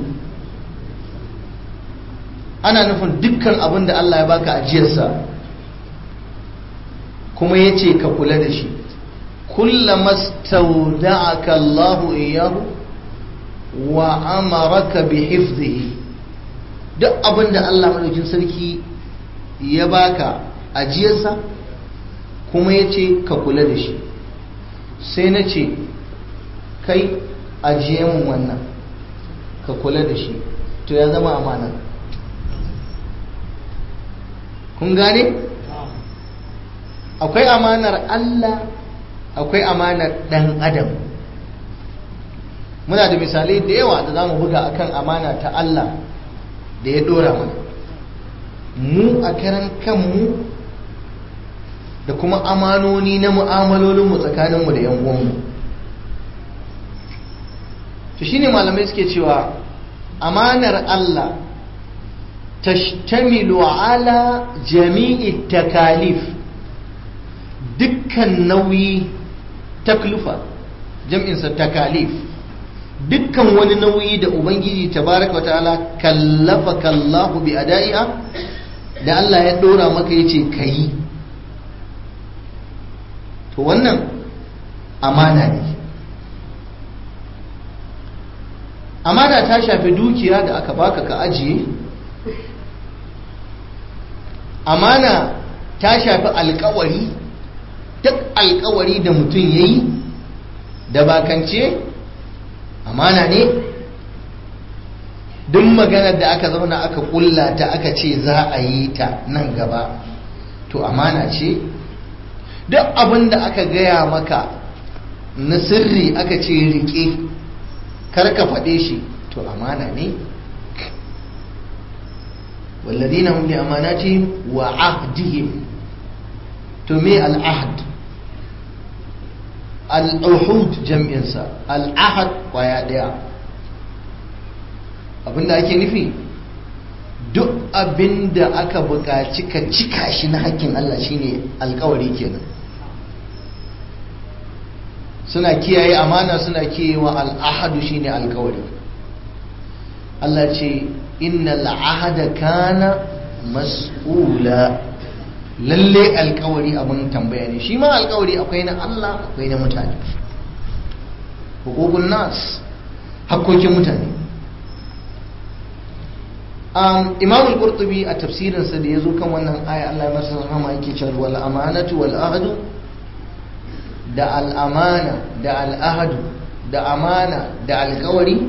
ana nufin dukkan abin da Allah ya baka ajiyarsa kuma ya ce ka kula da shi kullama stauda'aka Allahu iyahu wa amaraka bi hifzihi duk abin da Allah madaukin sarki ya baka ajiyarsa kuma ya ce ka kula da shi sai na ce kai ajiye mun wannan ka kula da shi to ya zama amana kun gane akwai amanar Allah akwai amanar dan adam muna da misalai da yawa da za mu buga akan amana ta Allah da ya dora mana mu a karan kanmu da kuma amanoni na mu'amalolinmu tsakaninmu da 'yan uwanmu to shine malamai suke cewa amanar Allah tashtamilu ala jami'i takalif dukkan nauyi taklufa jam'insa takalif dukkan wani nauyi da ubangiji tabaraka wa ta'ala kallafa kallahu bi ada'iha da Allah ya dora maka yace kayi to wannan amana ne amana ta shafi dukiya da aka baka ka ajiye amana ta shafi alkawari duk alkawari da mutum ya yi da bakance amana ne duk maganar da aka zauna aka kulla ta aka ce za a yi ta nan gaba to amana ce duk abin da aka gaya maka na sirri aka ce rike karka faɗe shi to amana ne والذين هم لأماناتهم وعهدهم تمي العهد العهود جمع إنسا العهد ويا abinda ake nufi duk abinda aka buƙaci ka cika shi na hakkin Allah shine alkawari kenan suna kiyaye amana suna kiyayewa al'ahadu shine alkawari Allah ce innal ahada kana mas'ula lalle alkawari abin tambaya ne shi ma alkawari akwai na Allah akwai na mutane hukukun nas hakkokin mutane um, imam al-qurtubi a tafsirinsa da ya zo kan wannan aya Allah ya masa rahama yake cewa wal amanatu wal ahdu da al'amana da al'ahadu da amana da alkawari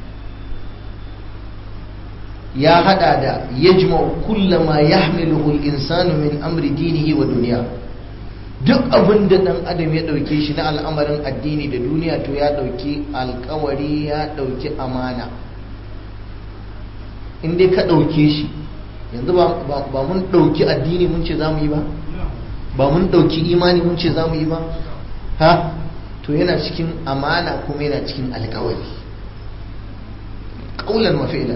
ya hada da yajma'u kullama yahmiluhu al-insanu min amri dinihi wa duniya duk abin da dan adam ya dauke shi na al'amarin addini da duniya to ya dauki alkawari ya dauki amana in dai ka dauke shi yanzu ba mun dauki addini mun ce za mu yi ba ba mun dauki imani mun ce za mu yi ba ha to yana cikin amana kuma yana cikin alkawari ƙaunar mafi'ila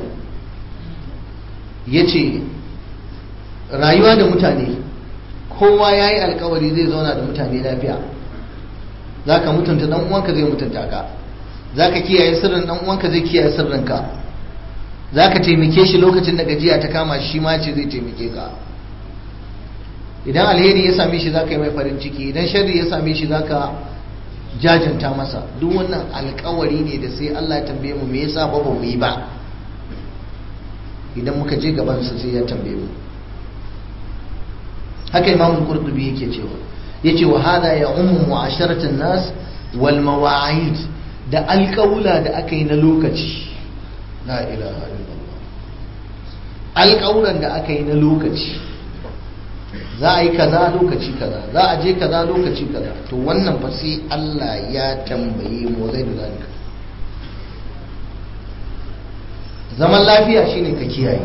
ya ce rayuwa da mutane kowa ya yi alkawari zai zauna da mutane lafiya za ka mutunta ɗan uwanka zai mutunta ka za ka kiyaye sirrin ɗan uwanka zai kiyaye sirrinka za ka taimake shi lokacin da gajiya ta kama shi ma ce zai taimake ka idan alheri ya same shi zaka yi mai farin ciki idan sharri ya same shi zaka jajanta masa duk wannan alkawari ne da sai Allah ya tambaye mu me yasa ba mu yi ba idan muka je gaban sa sai ya tambaye mu haka Imam Qurtubi yake cewa yace wa hada ya ummu mu'asharatan nas wal mawa'id da alƙawula da aka yi na lokaci la ilaha illallah alƙawuran da aka yi na lokaci za a yi kaza lokaci kaza za a je kaza lokaci kaza to wannan fa sai Allah ya tambaye mu zai da zalika zaman lafiya shine ka kiyaye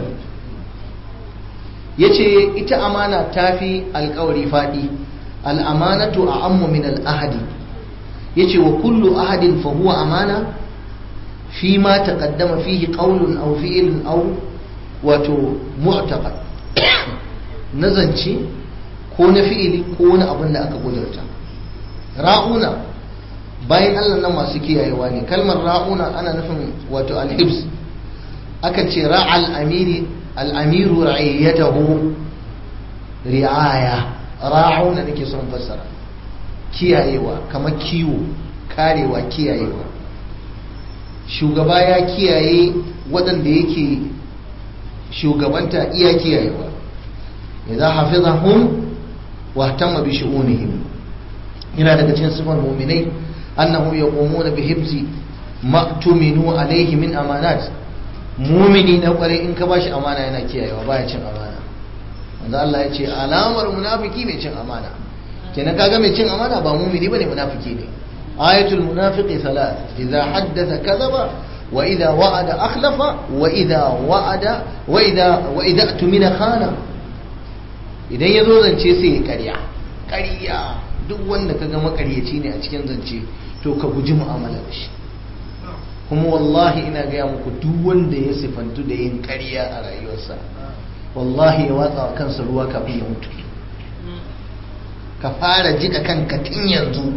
yace ita amana tafi alkawari fadi al'amanatu a ammu min al'ahadi yace wa kullu ahadin fa huwa amana fi ma taqaddama fihi qawlun aw fi'lun aw wato mu'taqad nazance ko na fi'ili ko wani abin da aka kudurta ra'una bayan Allah nan masu kiyayewa ne kalmar ra'una ana nufin wato alhibs akan ce ra'al amiri al'amiru ra'ayyatahu ri'aya ra'una nake son fassara kiyayewa kamar kiwo karewa kiyayewa shugaba ya kiyaye waɗanda yake shugabanta iya kiyayewa idza hafizahum wa ihtamma bi shu'unihim ina daga cikin sifar mu'minai annahum yaqumuna bi hibzi ma tuminu alayhi min amanat mu'mini na kware in ka bashi amana yana kiyayewa baya cin amana wanda Allah ya ce alamar munafiki mai cin amana kenan kaga mai cin amana ba mu'mini bane munafiki ne ayatul munafiqi salat idza haddatha kadhaba wa idza wa'ada akhlafa wa idza wa'ada wa idza wa idza tumina khana idan ya zo zance sai ya karya karya duk wanda ka ga makaryaci ne a cikin zance to ka guji mu'amala da shi kuma wallahi ina gaya muku duk wanda ya sifantu da yin karya a rayuwarsa wallahi ya watsa wa kansa ruwa kafin ya mutu ka fara jika kanka tun yanzu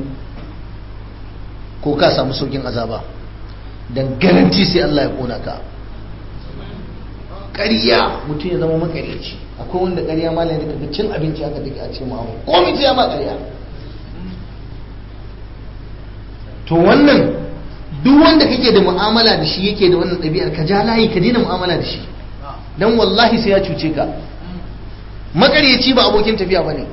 ko ka samu saukin azaba dan garanti sai Allah ya kona ka ƙarya mutum ya zama makaryaci akwai wanda ƙarya malam da kaga cin abinci aka dake a cikin mu'amala komai sai ya ma ƙarya to wannan duk wanda kake da mu'amala da shi yake da wannan ɗabi'ar ka ja layi ka daina mu'amala da shi dan wallahi sai ya cuce ka makaryaci ba abokin tafiya bane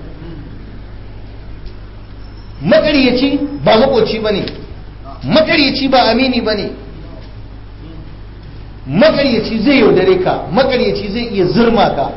makaryaci ba makoci bane makaryaci ba amini bane makaryaci zai yaudare ka makaryaci zai iya zurma ka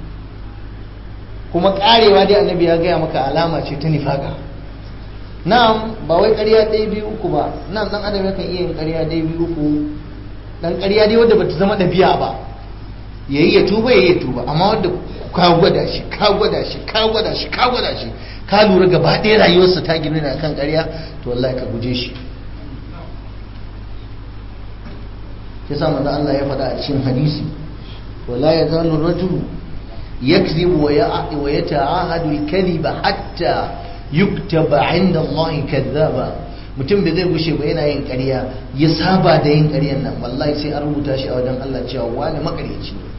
kuma karewa dai annabi ya gaya maka alama ce ta nifaka na'am ba wai ƙarya ɗaya biyu uku ba nan dan adam yakan iya yin ƙarya ɗaya biyu uku dan ƙarya dai wadda bata zama ɗabi'a ba yayi ya tuba yayi ya tuba amma wadda ka gwada shi ka gwada shi ka gwada shi ka gwada shi ka lura gaba ɗaya rayuwarsa ta gina ne kan ƙarya to wallahi ka guje shi yasa manzo Allah ya faɗa a cikin hadisi wala yazalu rajulu yakzibu wa yata'ahadu al-kadhiba hatta yuktaba 'inda Allah kadhaba mutum bai zai gushe ba yana yin ƙarya ya saba da yin ƙaryan nan wallahi sai an rubuta shi a wajen Allah cewa wani makaryaci ne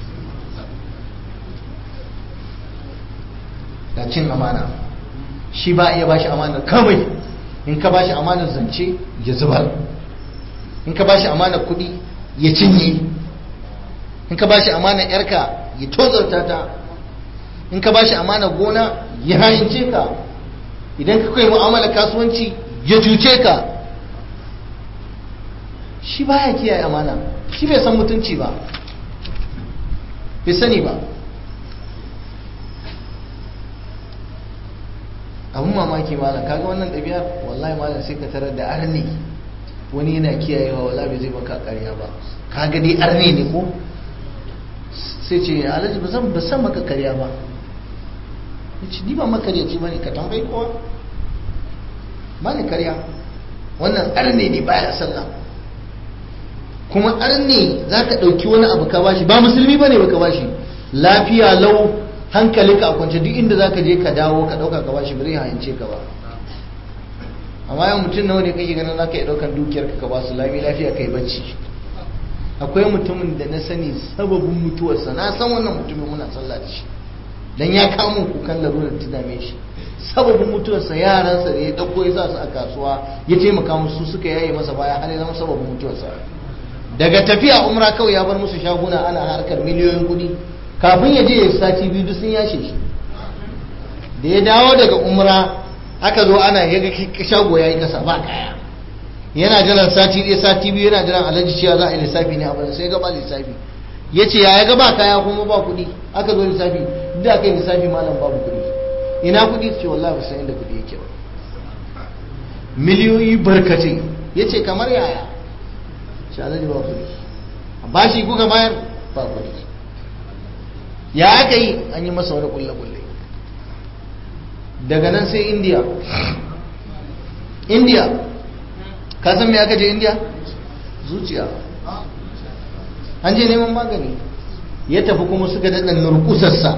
da cin amana shi ba iya bashi amanar kawai in ka bashi amanar zance ya zubar in ka bashi amanar kuɗi ya cinye in ka bashi amanar yarka ya tozarta ta in ka bashi amanar gona ya hayince ka idan ka kai mu'amalar kasuwanci ya cuce ka shi baya kiyaye amana shi bai san mutunci ba bai sani ba abun mamaki malam kaga wannan ɗabi'ar wallahi malam sai ka tarar da arni wani yana kiyayewa wallahi bai zai maka ƙarya ba kaga dai arni ne ko sai ce alhaji ba zan ba san maka ƙarya ba yace ni ba makaryaci bane ka tambayi kowa ba ni ƙarya wannan arne ne baya sallah kuma arne zaka ɗauki wani abu ka bashi ba musulmi bane ba ka bashi lafiya lau hankalinka a kwance duk inda zaka je ka dawo ka dauka ka bashi ba zai hayance ka ba amma yau mutum nawa ne kake ganin zaka iya daukan dukiyar ka ba su lami lafiya kai bacci akwai mutumin da na sani sababin mutuwarsa na san wannan mutumin muna sallah da shi dan ya kamo kukan larurar ta dame shi sababin mutuwarsa yaransa da ya dauko ya sa su a kasuwa ya taimaka musu suka yaye masa baya har ya zama sababin mutuwarsa daga tafiya umra kawai ya bar musu shaguna ana harkar miliyoyin kuɗi kafin ya je ya sati biyu duk sun yashe shi da ya dawo daga umra aka zo ana ya ga shago ya yi kasa ba kaya yana jiran sati ɗaya sati biyu yana jiran alhaji cewa za a yi lissafi ne abin sai gaba lissafi ya ce ya ga ba kaya kuma ba kuɗi aka zo lissafi duk da aka yi lissafi malam babu kuɗi ina kuɗi ce wallahi ba san inda kuɗi yake ba miliyoyi barkatai ya ce kamar yaya shi alhaji ba kuɗi ba shi kuka bayar ba kuɗi ya aka yi an yi masa wani kulle-kulle daga nan sai india india ka san me aka je india zuciya an je neman magani ya tafi kuma suka daɗa nurkusarsa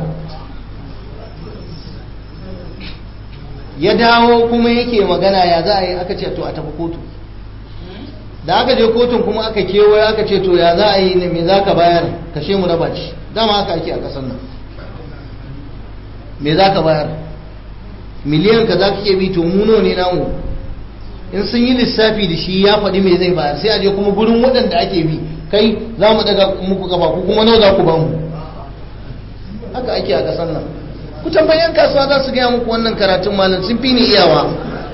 ya dawo kuma yake magana ya za a yi aka ce to a tafi kotu da aka je kotun kuma aka kewaye aka ce to ya za a yi ne me za ka bayar kashe mu raba ci dama haka ake a ƙasar nan me za ka bayar miliyan ka za ka ke bi to muno ne namu in sun yi lissafi da shi ya faɗi me zai bayar sai a je kuma gurin waɗanda ake bi kai za mu daga muku kafa ku kuma nawa za ku ba mu haka ake a ƙasar nan ku tambayan kasuwa za su gaya muku wannan karatun malam sun fi ni iyawa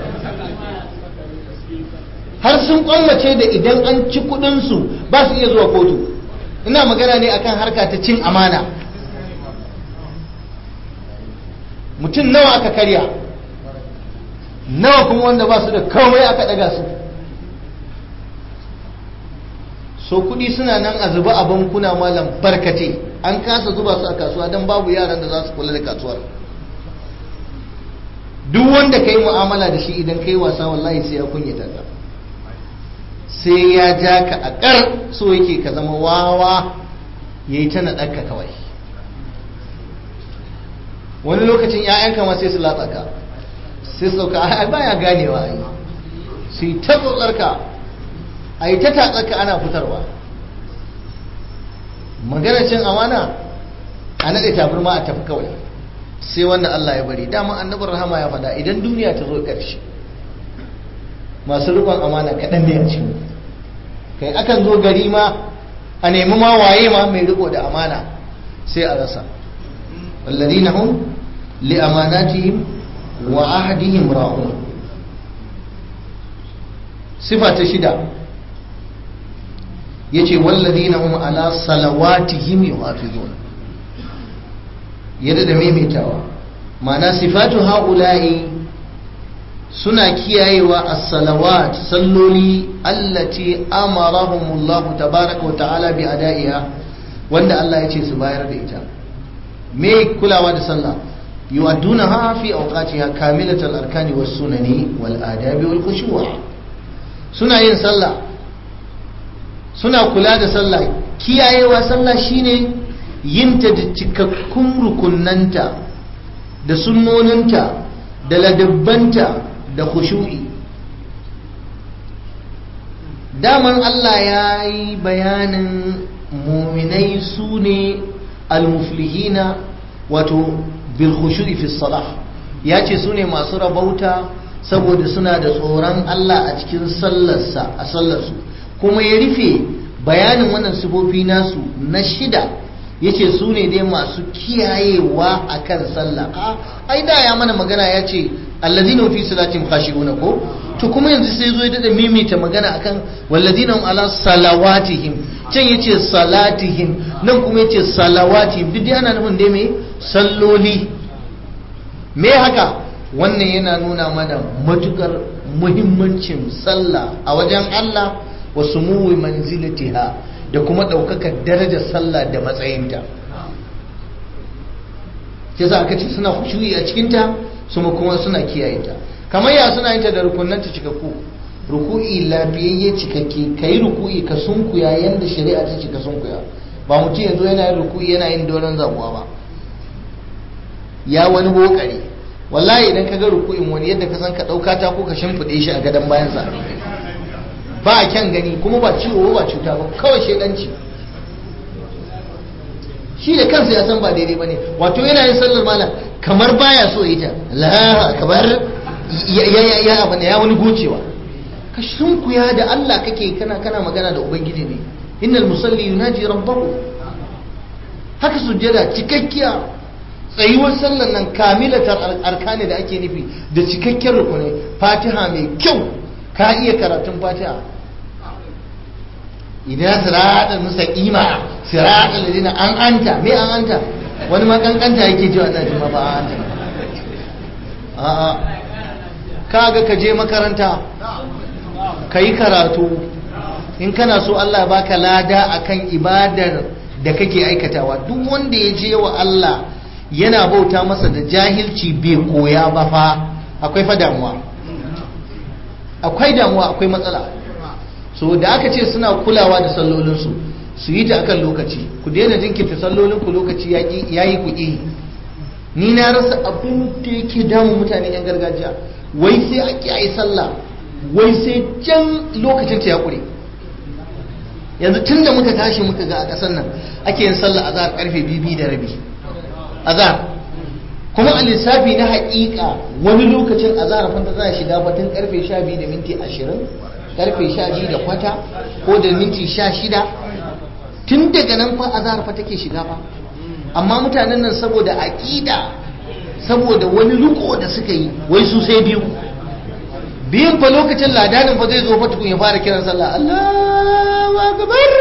har sun kwamace da idan an ci kuɗinsu ba su iya zuwa kotu ina magana ne akan harka ta cin amana mutum nawa aka karya nawa kuma wanda ba su da kawai aka daga su so kudi suna nan a zuba a bankuna malam barkate an kasa zuba su a kasuwa don babu yaran da za su kula da kasuwar duk wanda ka yi mu'amala da shi idan ka yi wasa wallahi sai ya kunyata ka sai ya ja ka a ƙar so yake ka zama wawa ya yi ta naɗarka kawai wani lokacin 'ya'yanka ma sai su latsa ka sai su sauka ai baya ganewa ai su yi ta tsotsarka a yi ta tatsarka ana fitarwa maganar cin amana a naɗe tabarma a tafi kawai sai wanda Allah ya bari dama annabar rahama ya faɗa idan duniya ta zo ƙarshe masu rikon amana kaɗan ne a cikin kai akan zo gari ma a nemi ma waye ma mai riko da amana sai a rasa walladina hum li amanatihim wa ahdihim ra'un sifa ta shida yace walladina hum ala salawatihim yuhafizun yadda da maimaitawa ma'ana sifatu haula'i suna kiyayewa as-salawat salloli allati amarahumullahu tabaraka wa ta'ala bi ada'iha wanda Allah ya ce su bayar da ita me kulawa da sallah yu'addunaha fi awqatiha kamilatal arkani was sunani wal adabi wal khushu' suna yin sallah suna kula da sallah kiyayewa sallah shine yinta da cikakkun rukunnanta da sunnoninta da ladabbanta da khushu'i daman Allah ya yi bayanin muminai su ne almuflihina wato bil khushu'i fi salah ya ce su ne masu rabauta saboda suna da tsoron Allah a cikin sallarsa a sallarsu kuma ya rufe bayanin wannan sifofi nasu na shida yace su ne dai masu kiyayewa akan sallah ai da ya mana magana ya ce allazina fi salatin khashi'una ko to kuma yanzu sai zo ya dada mimita magana akan walladina hum ala salawatihim can yace salatihim nan kuma yace salawatihim duk dai ana nufin dai me salloli me haka wannan yana nuna mana matukar muhimmancin sallah a wajen Allah wa sumuwi manzilatiha da kuma ɗaukakar darajar sallah da matsayinta ke za aka ce suna khushuyi a cikinta su kuma suna kiyaye ta kamar ya suna yin ta da rukunanta cikakku ruku'i lafiyayye cikakke ka yi ruku'i ka sunkuya yadda shari'a ta ce ka sunkuya ba mutum yanzu yana yin ruku'i yana yin doron zabuwa ba ya wani bokare wallahi idan ka ga ruku'in wani yadda ka san ka ɗauka ta ko ka shimfiɗe shi a gadon bayansa ba a kyan gani kuma ba ciwo ba cuta ba kawai shaidanci shi da kansa ya san ba daidai ba ne wato yana yin sallar malam kamar baya so ita la kamar ya abu ya wani gocewa ka sunkuya da Allah kake kana kana magana da ubangiji ne innal musalli yunaji rabbahu haka sujjada cikakkiya tsayuwar sallar nan kamilatar arkani da ake nufi da cikakken rukunai fatiha mai kyau ka iya karatun fatiha idan siratal mustaqima siratal ladina an anta me an anta wani ma kankanta yake ji wannan jima ba an anta a'a kaga ka je makaranta ka yi karatu in kana so Allah baka lada akan ibadar da kake aikatawa duk wanda ya je wa Allah yana bauta masa da jahilci bai koya ba fa akwai fa damuwa akwai damuwa akwai matsala so da aka ce suna kulawa da sallolinsu su yi ta akan lokaci ku daina jinkirta sallolinku lokaci ya yi kuɗi ni na rasa abin da yake damun mutane yan gargajiya wai sai a kiyaye sallah wai sai can lokacin ta ya ƙure yanzu tun da muka tashi muka ga a ƙasar nan ake yin sallah azhar karfe bibi da rabi azhar kuma a lissafi na haƙiƙa wani lokacin azhar fanta za a shiga batun karfe 12 da minti 20 karfe 12 da kwata ko da minti 16 tun daga nan fa azhar fa take shiga fa amma mutanen nan saboda aƙida saboda wani riko da suka yi wai su sai biyu biyun fa lokacin ladanin fa zai zo fa tukun ya fara kiran sallah Allahu akbar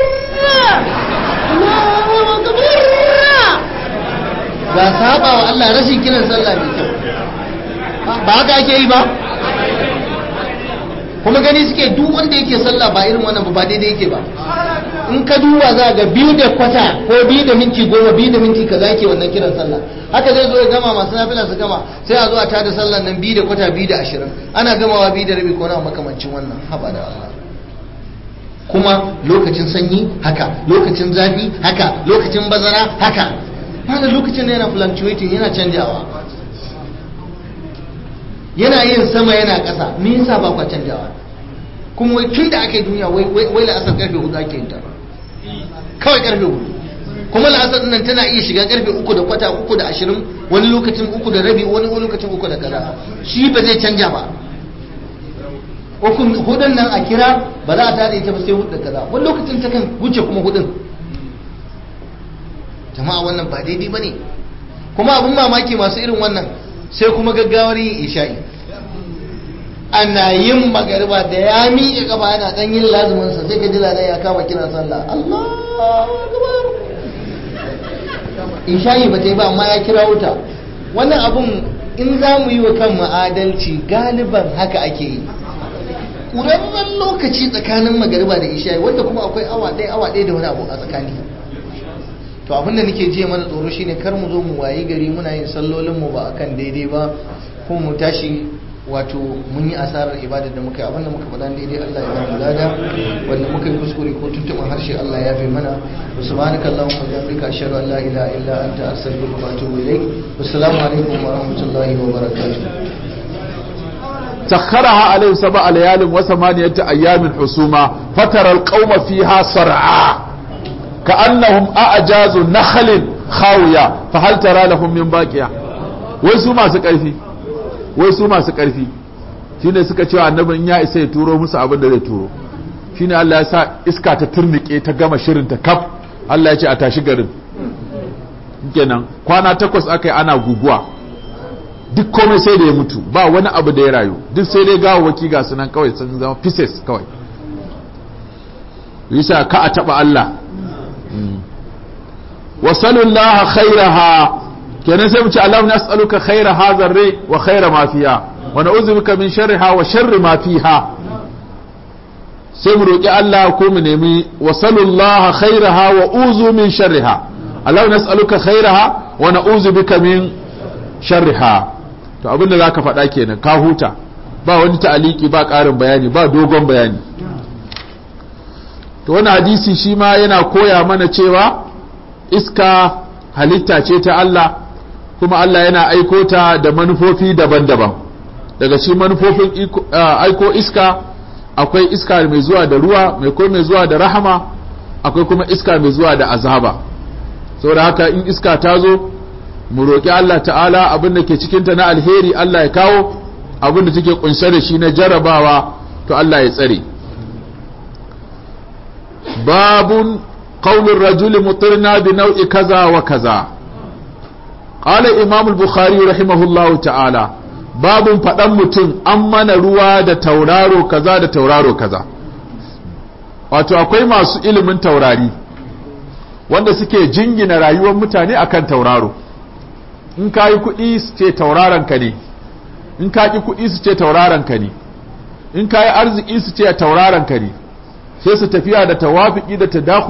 Allahu akbar ga saba wa Allah rashin kiran sallah mai kyau ba haka ake yi ba kuma gani suke duk wanda yake sallah ba irin wannan ba daidai yake ba in ka duba za ga biyu da kwata ko biyu da minti goma biyu da minti kaza yake wannan kiran sallah haka zai zo ya gama masu nafila su gama sai a zo a tada sallah nan biyu da kwata biyu da ashirin ana gamawa biyu da rabi ko na makamancin wannan haba da Allah kuma lokacin sanyi haka lokacin zafi haka lokacin bazara haka mana lokacin da yana fluctuating yana canjawa yana yin sama yana ƙasa me yasa ba kwa canjawa kuma wai tun da aka yi duniya wai la'asar karfe hudu ake yin ta kawai karfe hudu kuma la'asar nan tana iya shiga karfe uku da kwata uku da ashirin wani lokacin uku da rabi wani lokacin uku da kaza shi ba zai canja ba hudun nan a kira ba za a tada ita ba sai hudu da kaza wani lokacin ta kan wuce kuma hudun jama'a wannan ba daidai ba ne kuma abin mamaki masu irin wannan sai kuma gaggawar yin isha'i ana yin magariba da ya miƙe gaba yana ɗan yin lazuminsa sai ka ji ladan ya kama kiran sallah Allahu akbar isha'i ba ta yi ba amma ya kira wuta wannan abun in za mu yi wa kan adalci galiban haka ake yi ƙurarren lokaci tsakanin magariba da isha'i wanda kuma akwai awa ɗaya awa ɗaya da wani abu a tsakani to abin da nake jiya mana tsoro shine kar mu zo mu wayi gari muna yin sallolin mu ba akan daidai ba kuma mu tashi wato mun yi asarar ibadar da muka yi abinda muka faɗa daidai Allah ya bamu lada wanda muka yi kuskure ko tuntuɓin harshe Allah ya fi mana wa subhanaka allahumma wa bihamdika ashhadu an la ilaha illa anta astaghfiruka wa atubu ilaik wassalamu alaikum wa rahmatullahi wa barakatuh سخرها عليهم سبع ليال وثمانية أيام حسوما فترى القوم فيها صرعا كأنهم أعجاز نخل خاوية فهل ترى لهم من باقية ويسو ما سكرفي ويسو ما سكرفي shine suka cewa annabi in ya isa ya turo musu abin da zai turo shine Allah ya sa iska ta turnike ta gama shirin ta kaf Allah ya ce a tashi garin kenan kwana takwas aka yi ana guguwa duk komai sai da ya mutu ba wani abu da ya rayu duk sai dai gawawaki ga sunan kawai sun zama pieces kawai yasa ka a taba Allah wa sallallahu khairaha kenan sai mu ce Allahu nas'aluka khaira hadha ar wa khaira ma fiha wa na'udhu bika min sharriha wa sharri ma fiha sai mu roki Allah ko mu nemi wa sallallahu khairaha wa uzu min sharriha Allahu nas'aluka khairaha wa na'udhu bika min sharriha to abinda za ka faɗa kenan ka huta ba wani ta'aliki ba ƙarin bayani ba dogon bayani to wani hadisi shi ma yana koya mana cewa iska halitta ce ta Allah kuma Allah yana aiko ta da manufofi daban-daban daga shi manufofin aiko iska akwai iska mai zuwa da ruwa mai ko mai zuwa da rahama akwai kuma iska mai zuwa da azaba saboda haka in iska ta zo mu roƙi Allah ta'ala abin da ke cikinta na alheri Allah ya kawo abin da take kunshe da shi na jarabawa to Allah ya tsare babun qaulur rajuli mutirna bi nau'i kaza wa kaza qala imam al-bukhari rahimahullahu ta'ala babun faɗan mutum an mana ruwa da tauraro kaza da tauraro kaza wato akwai masu ilimin taurari wanda suke jingina rayuwar mutane akan tauraro in ka yi kuɗi su ce tauraron ka ne in ka ƙi kuɗi su ce tauraron ka ne in ka yi arziki su ce tauraron ka ne sai su tafiya da tawafiki da tadakhul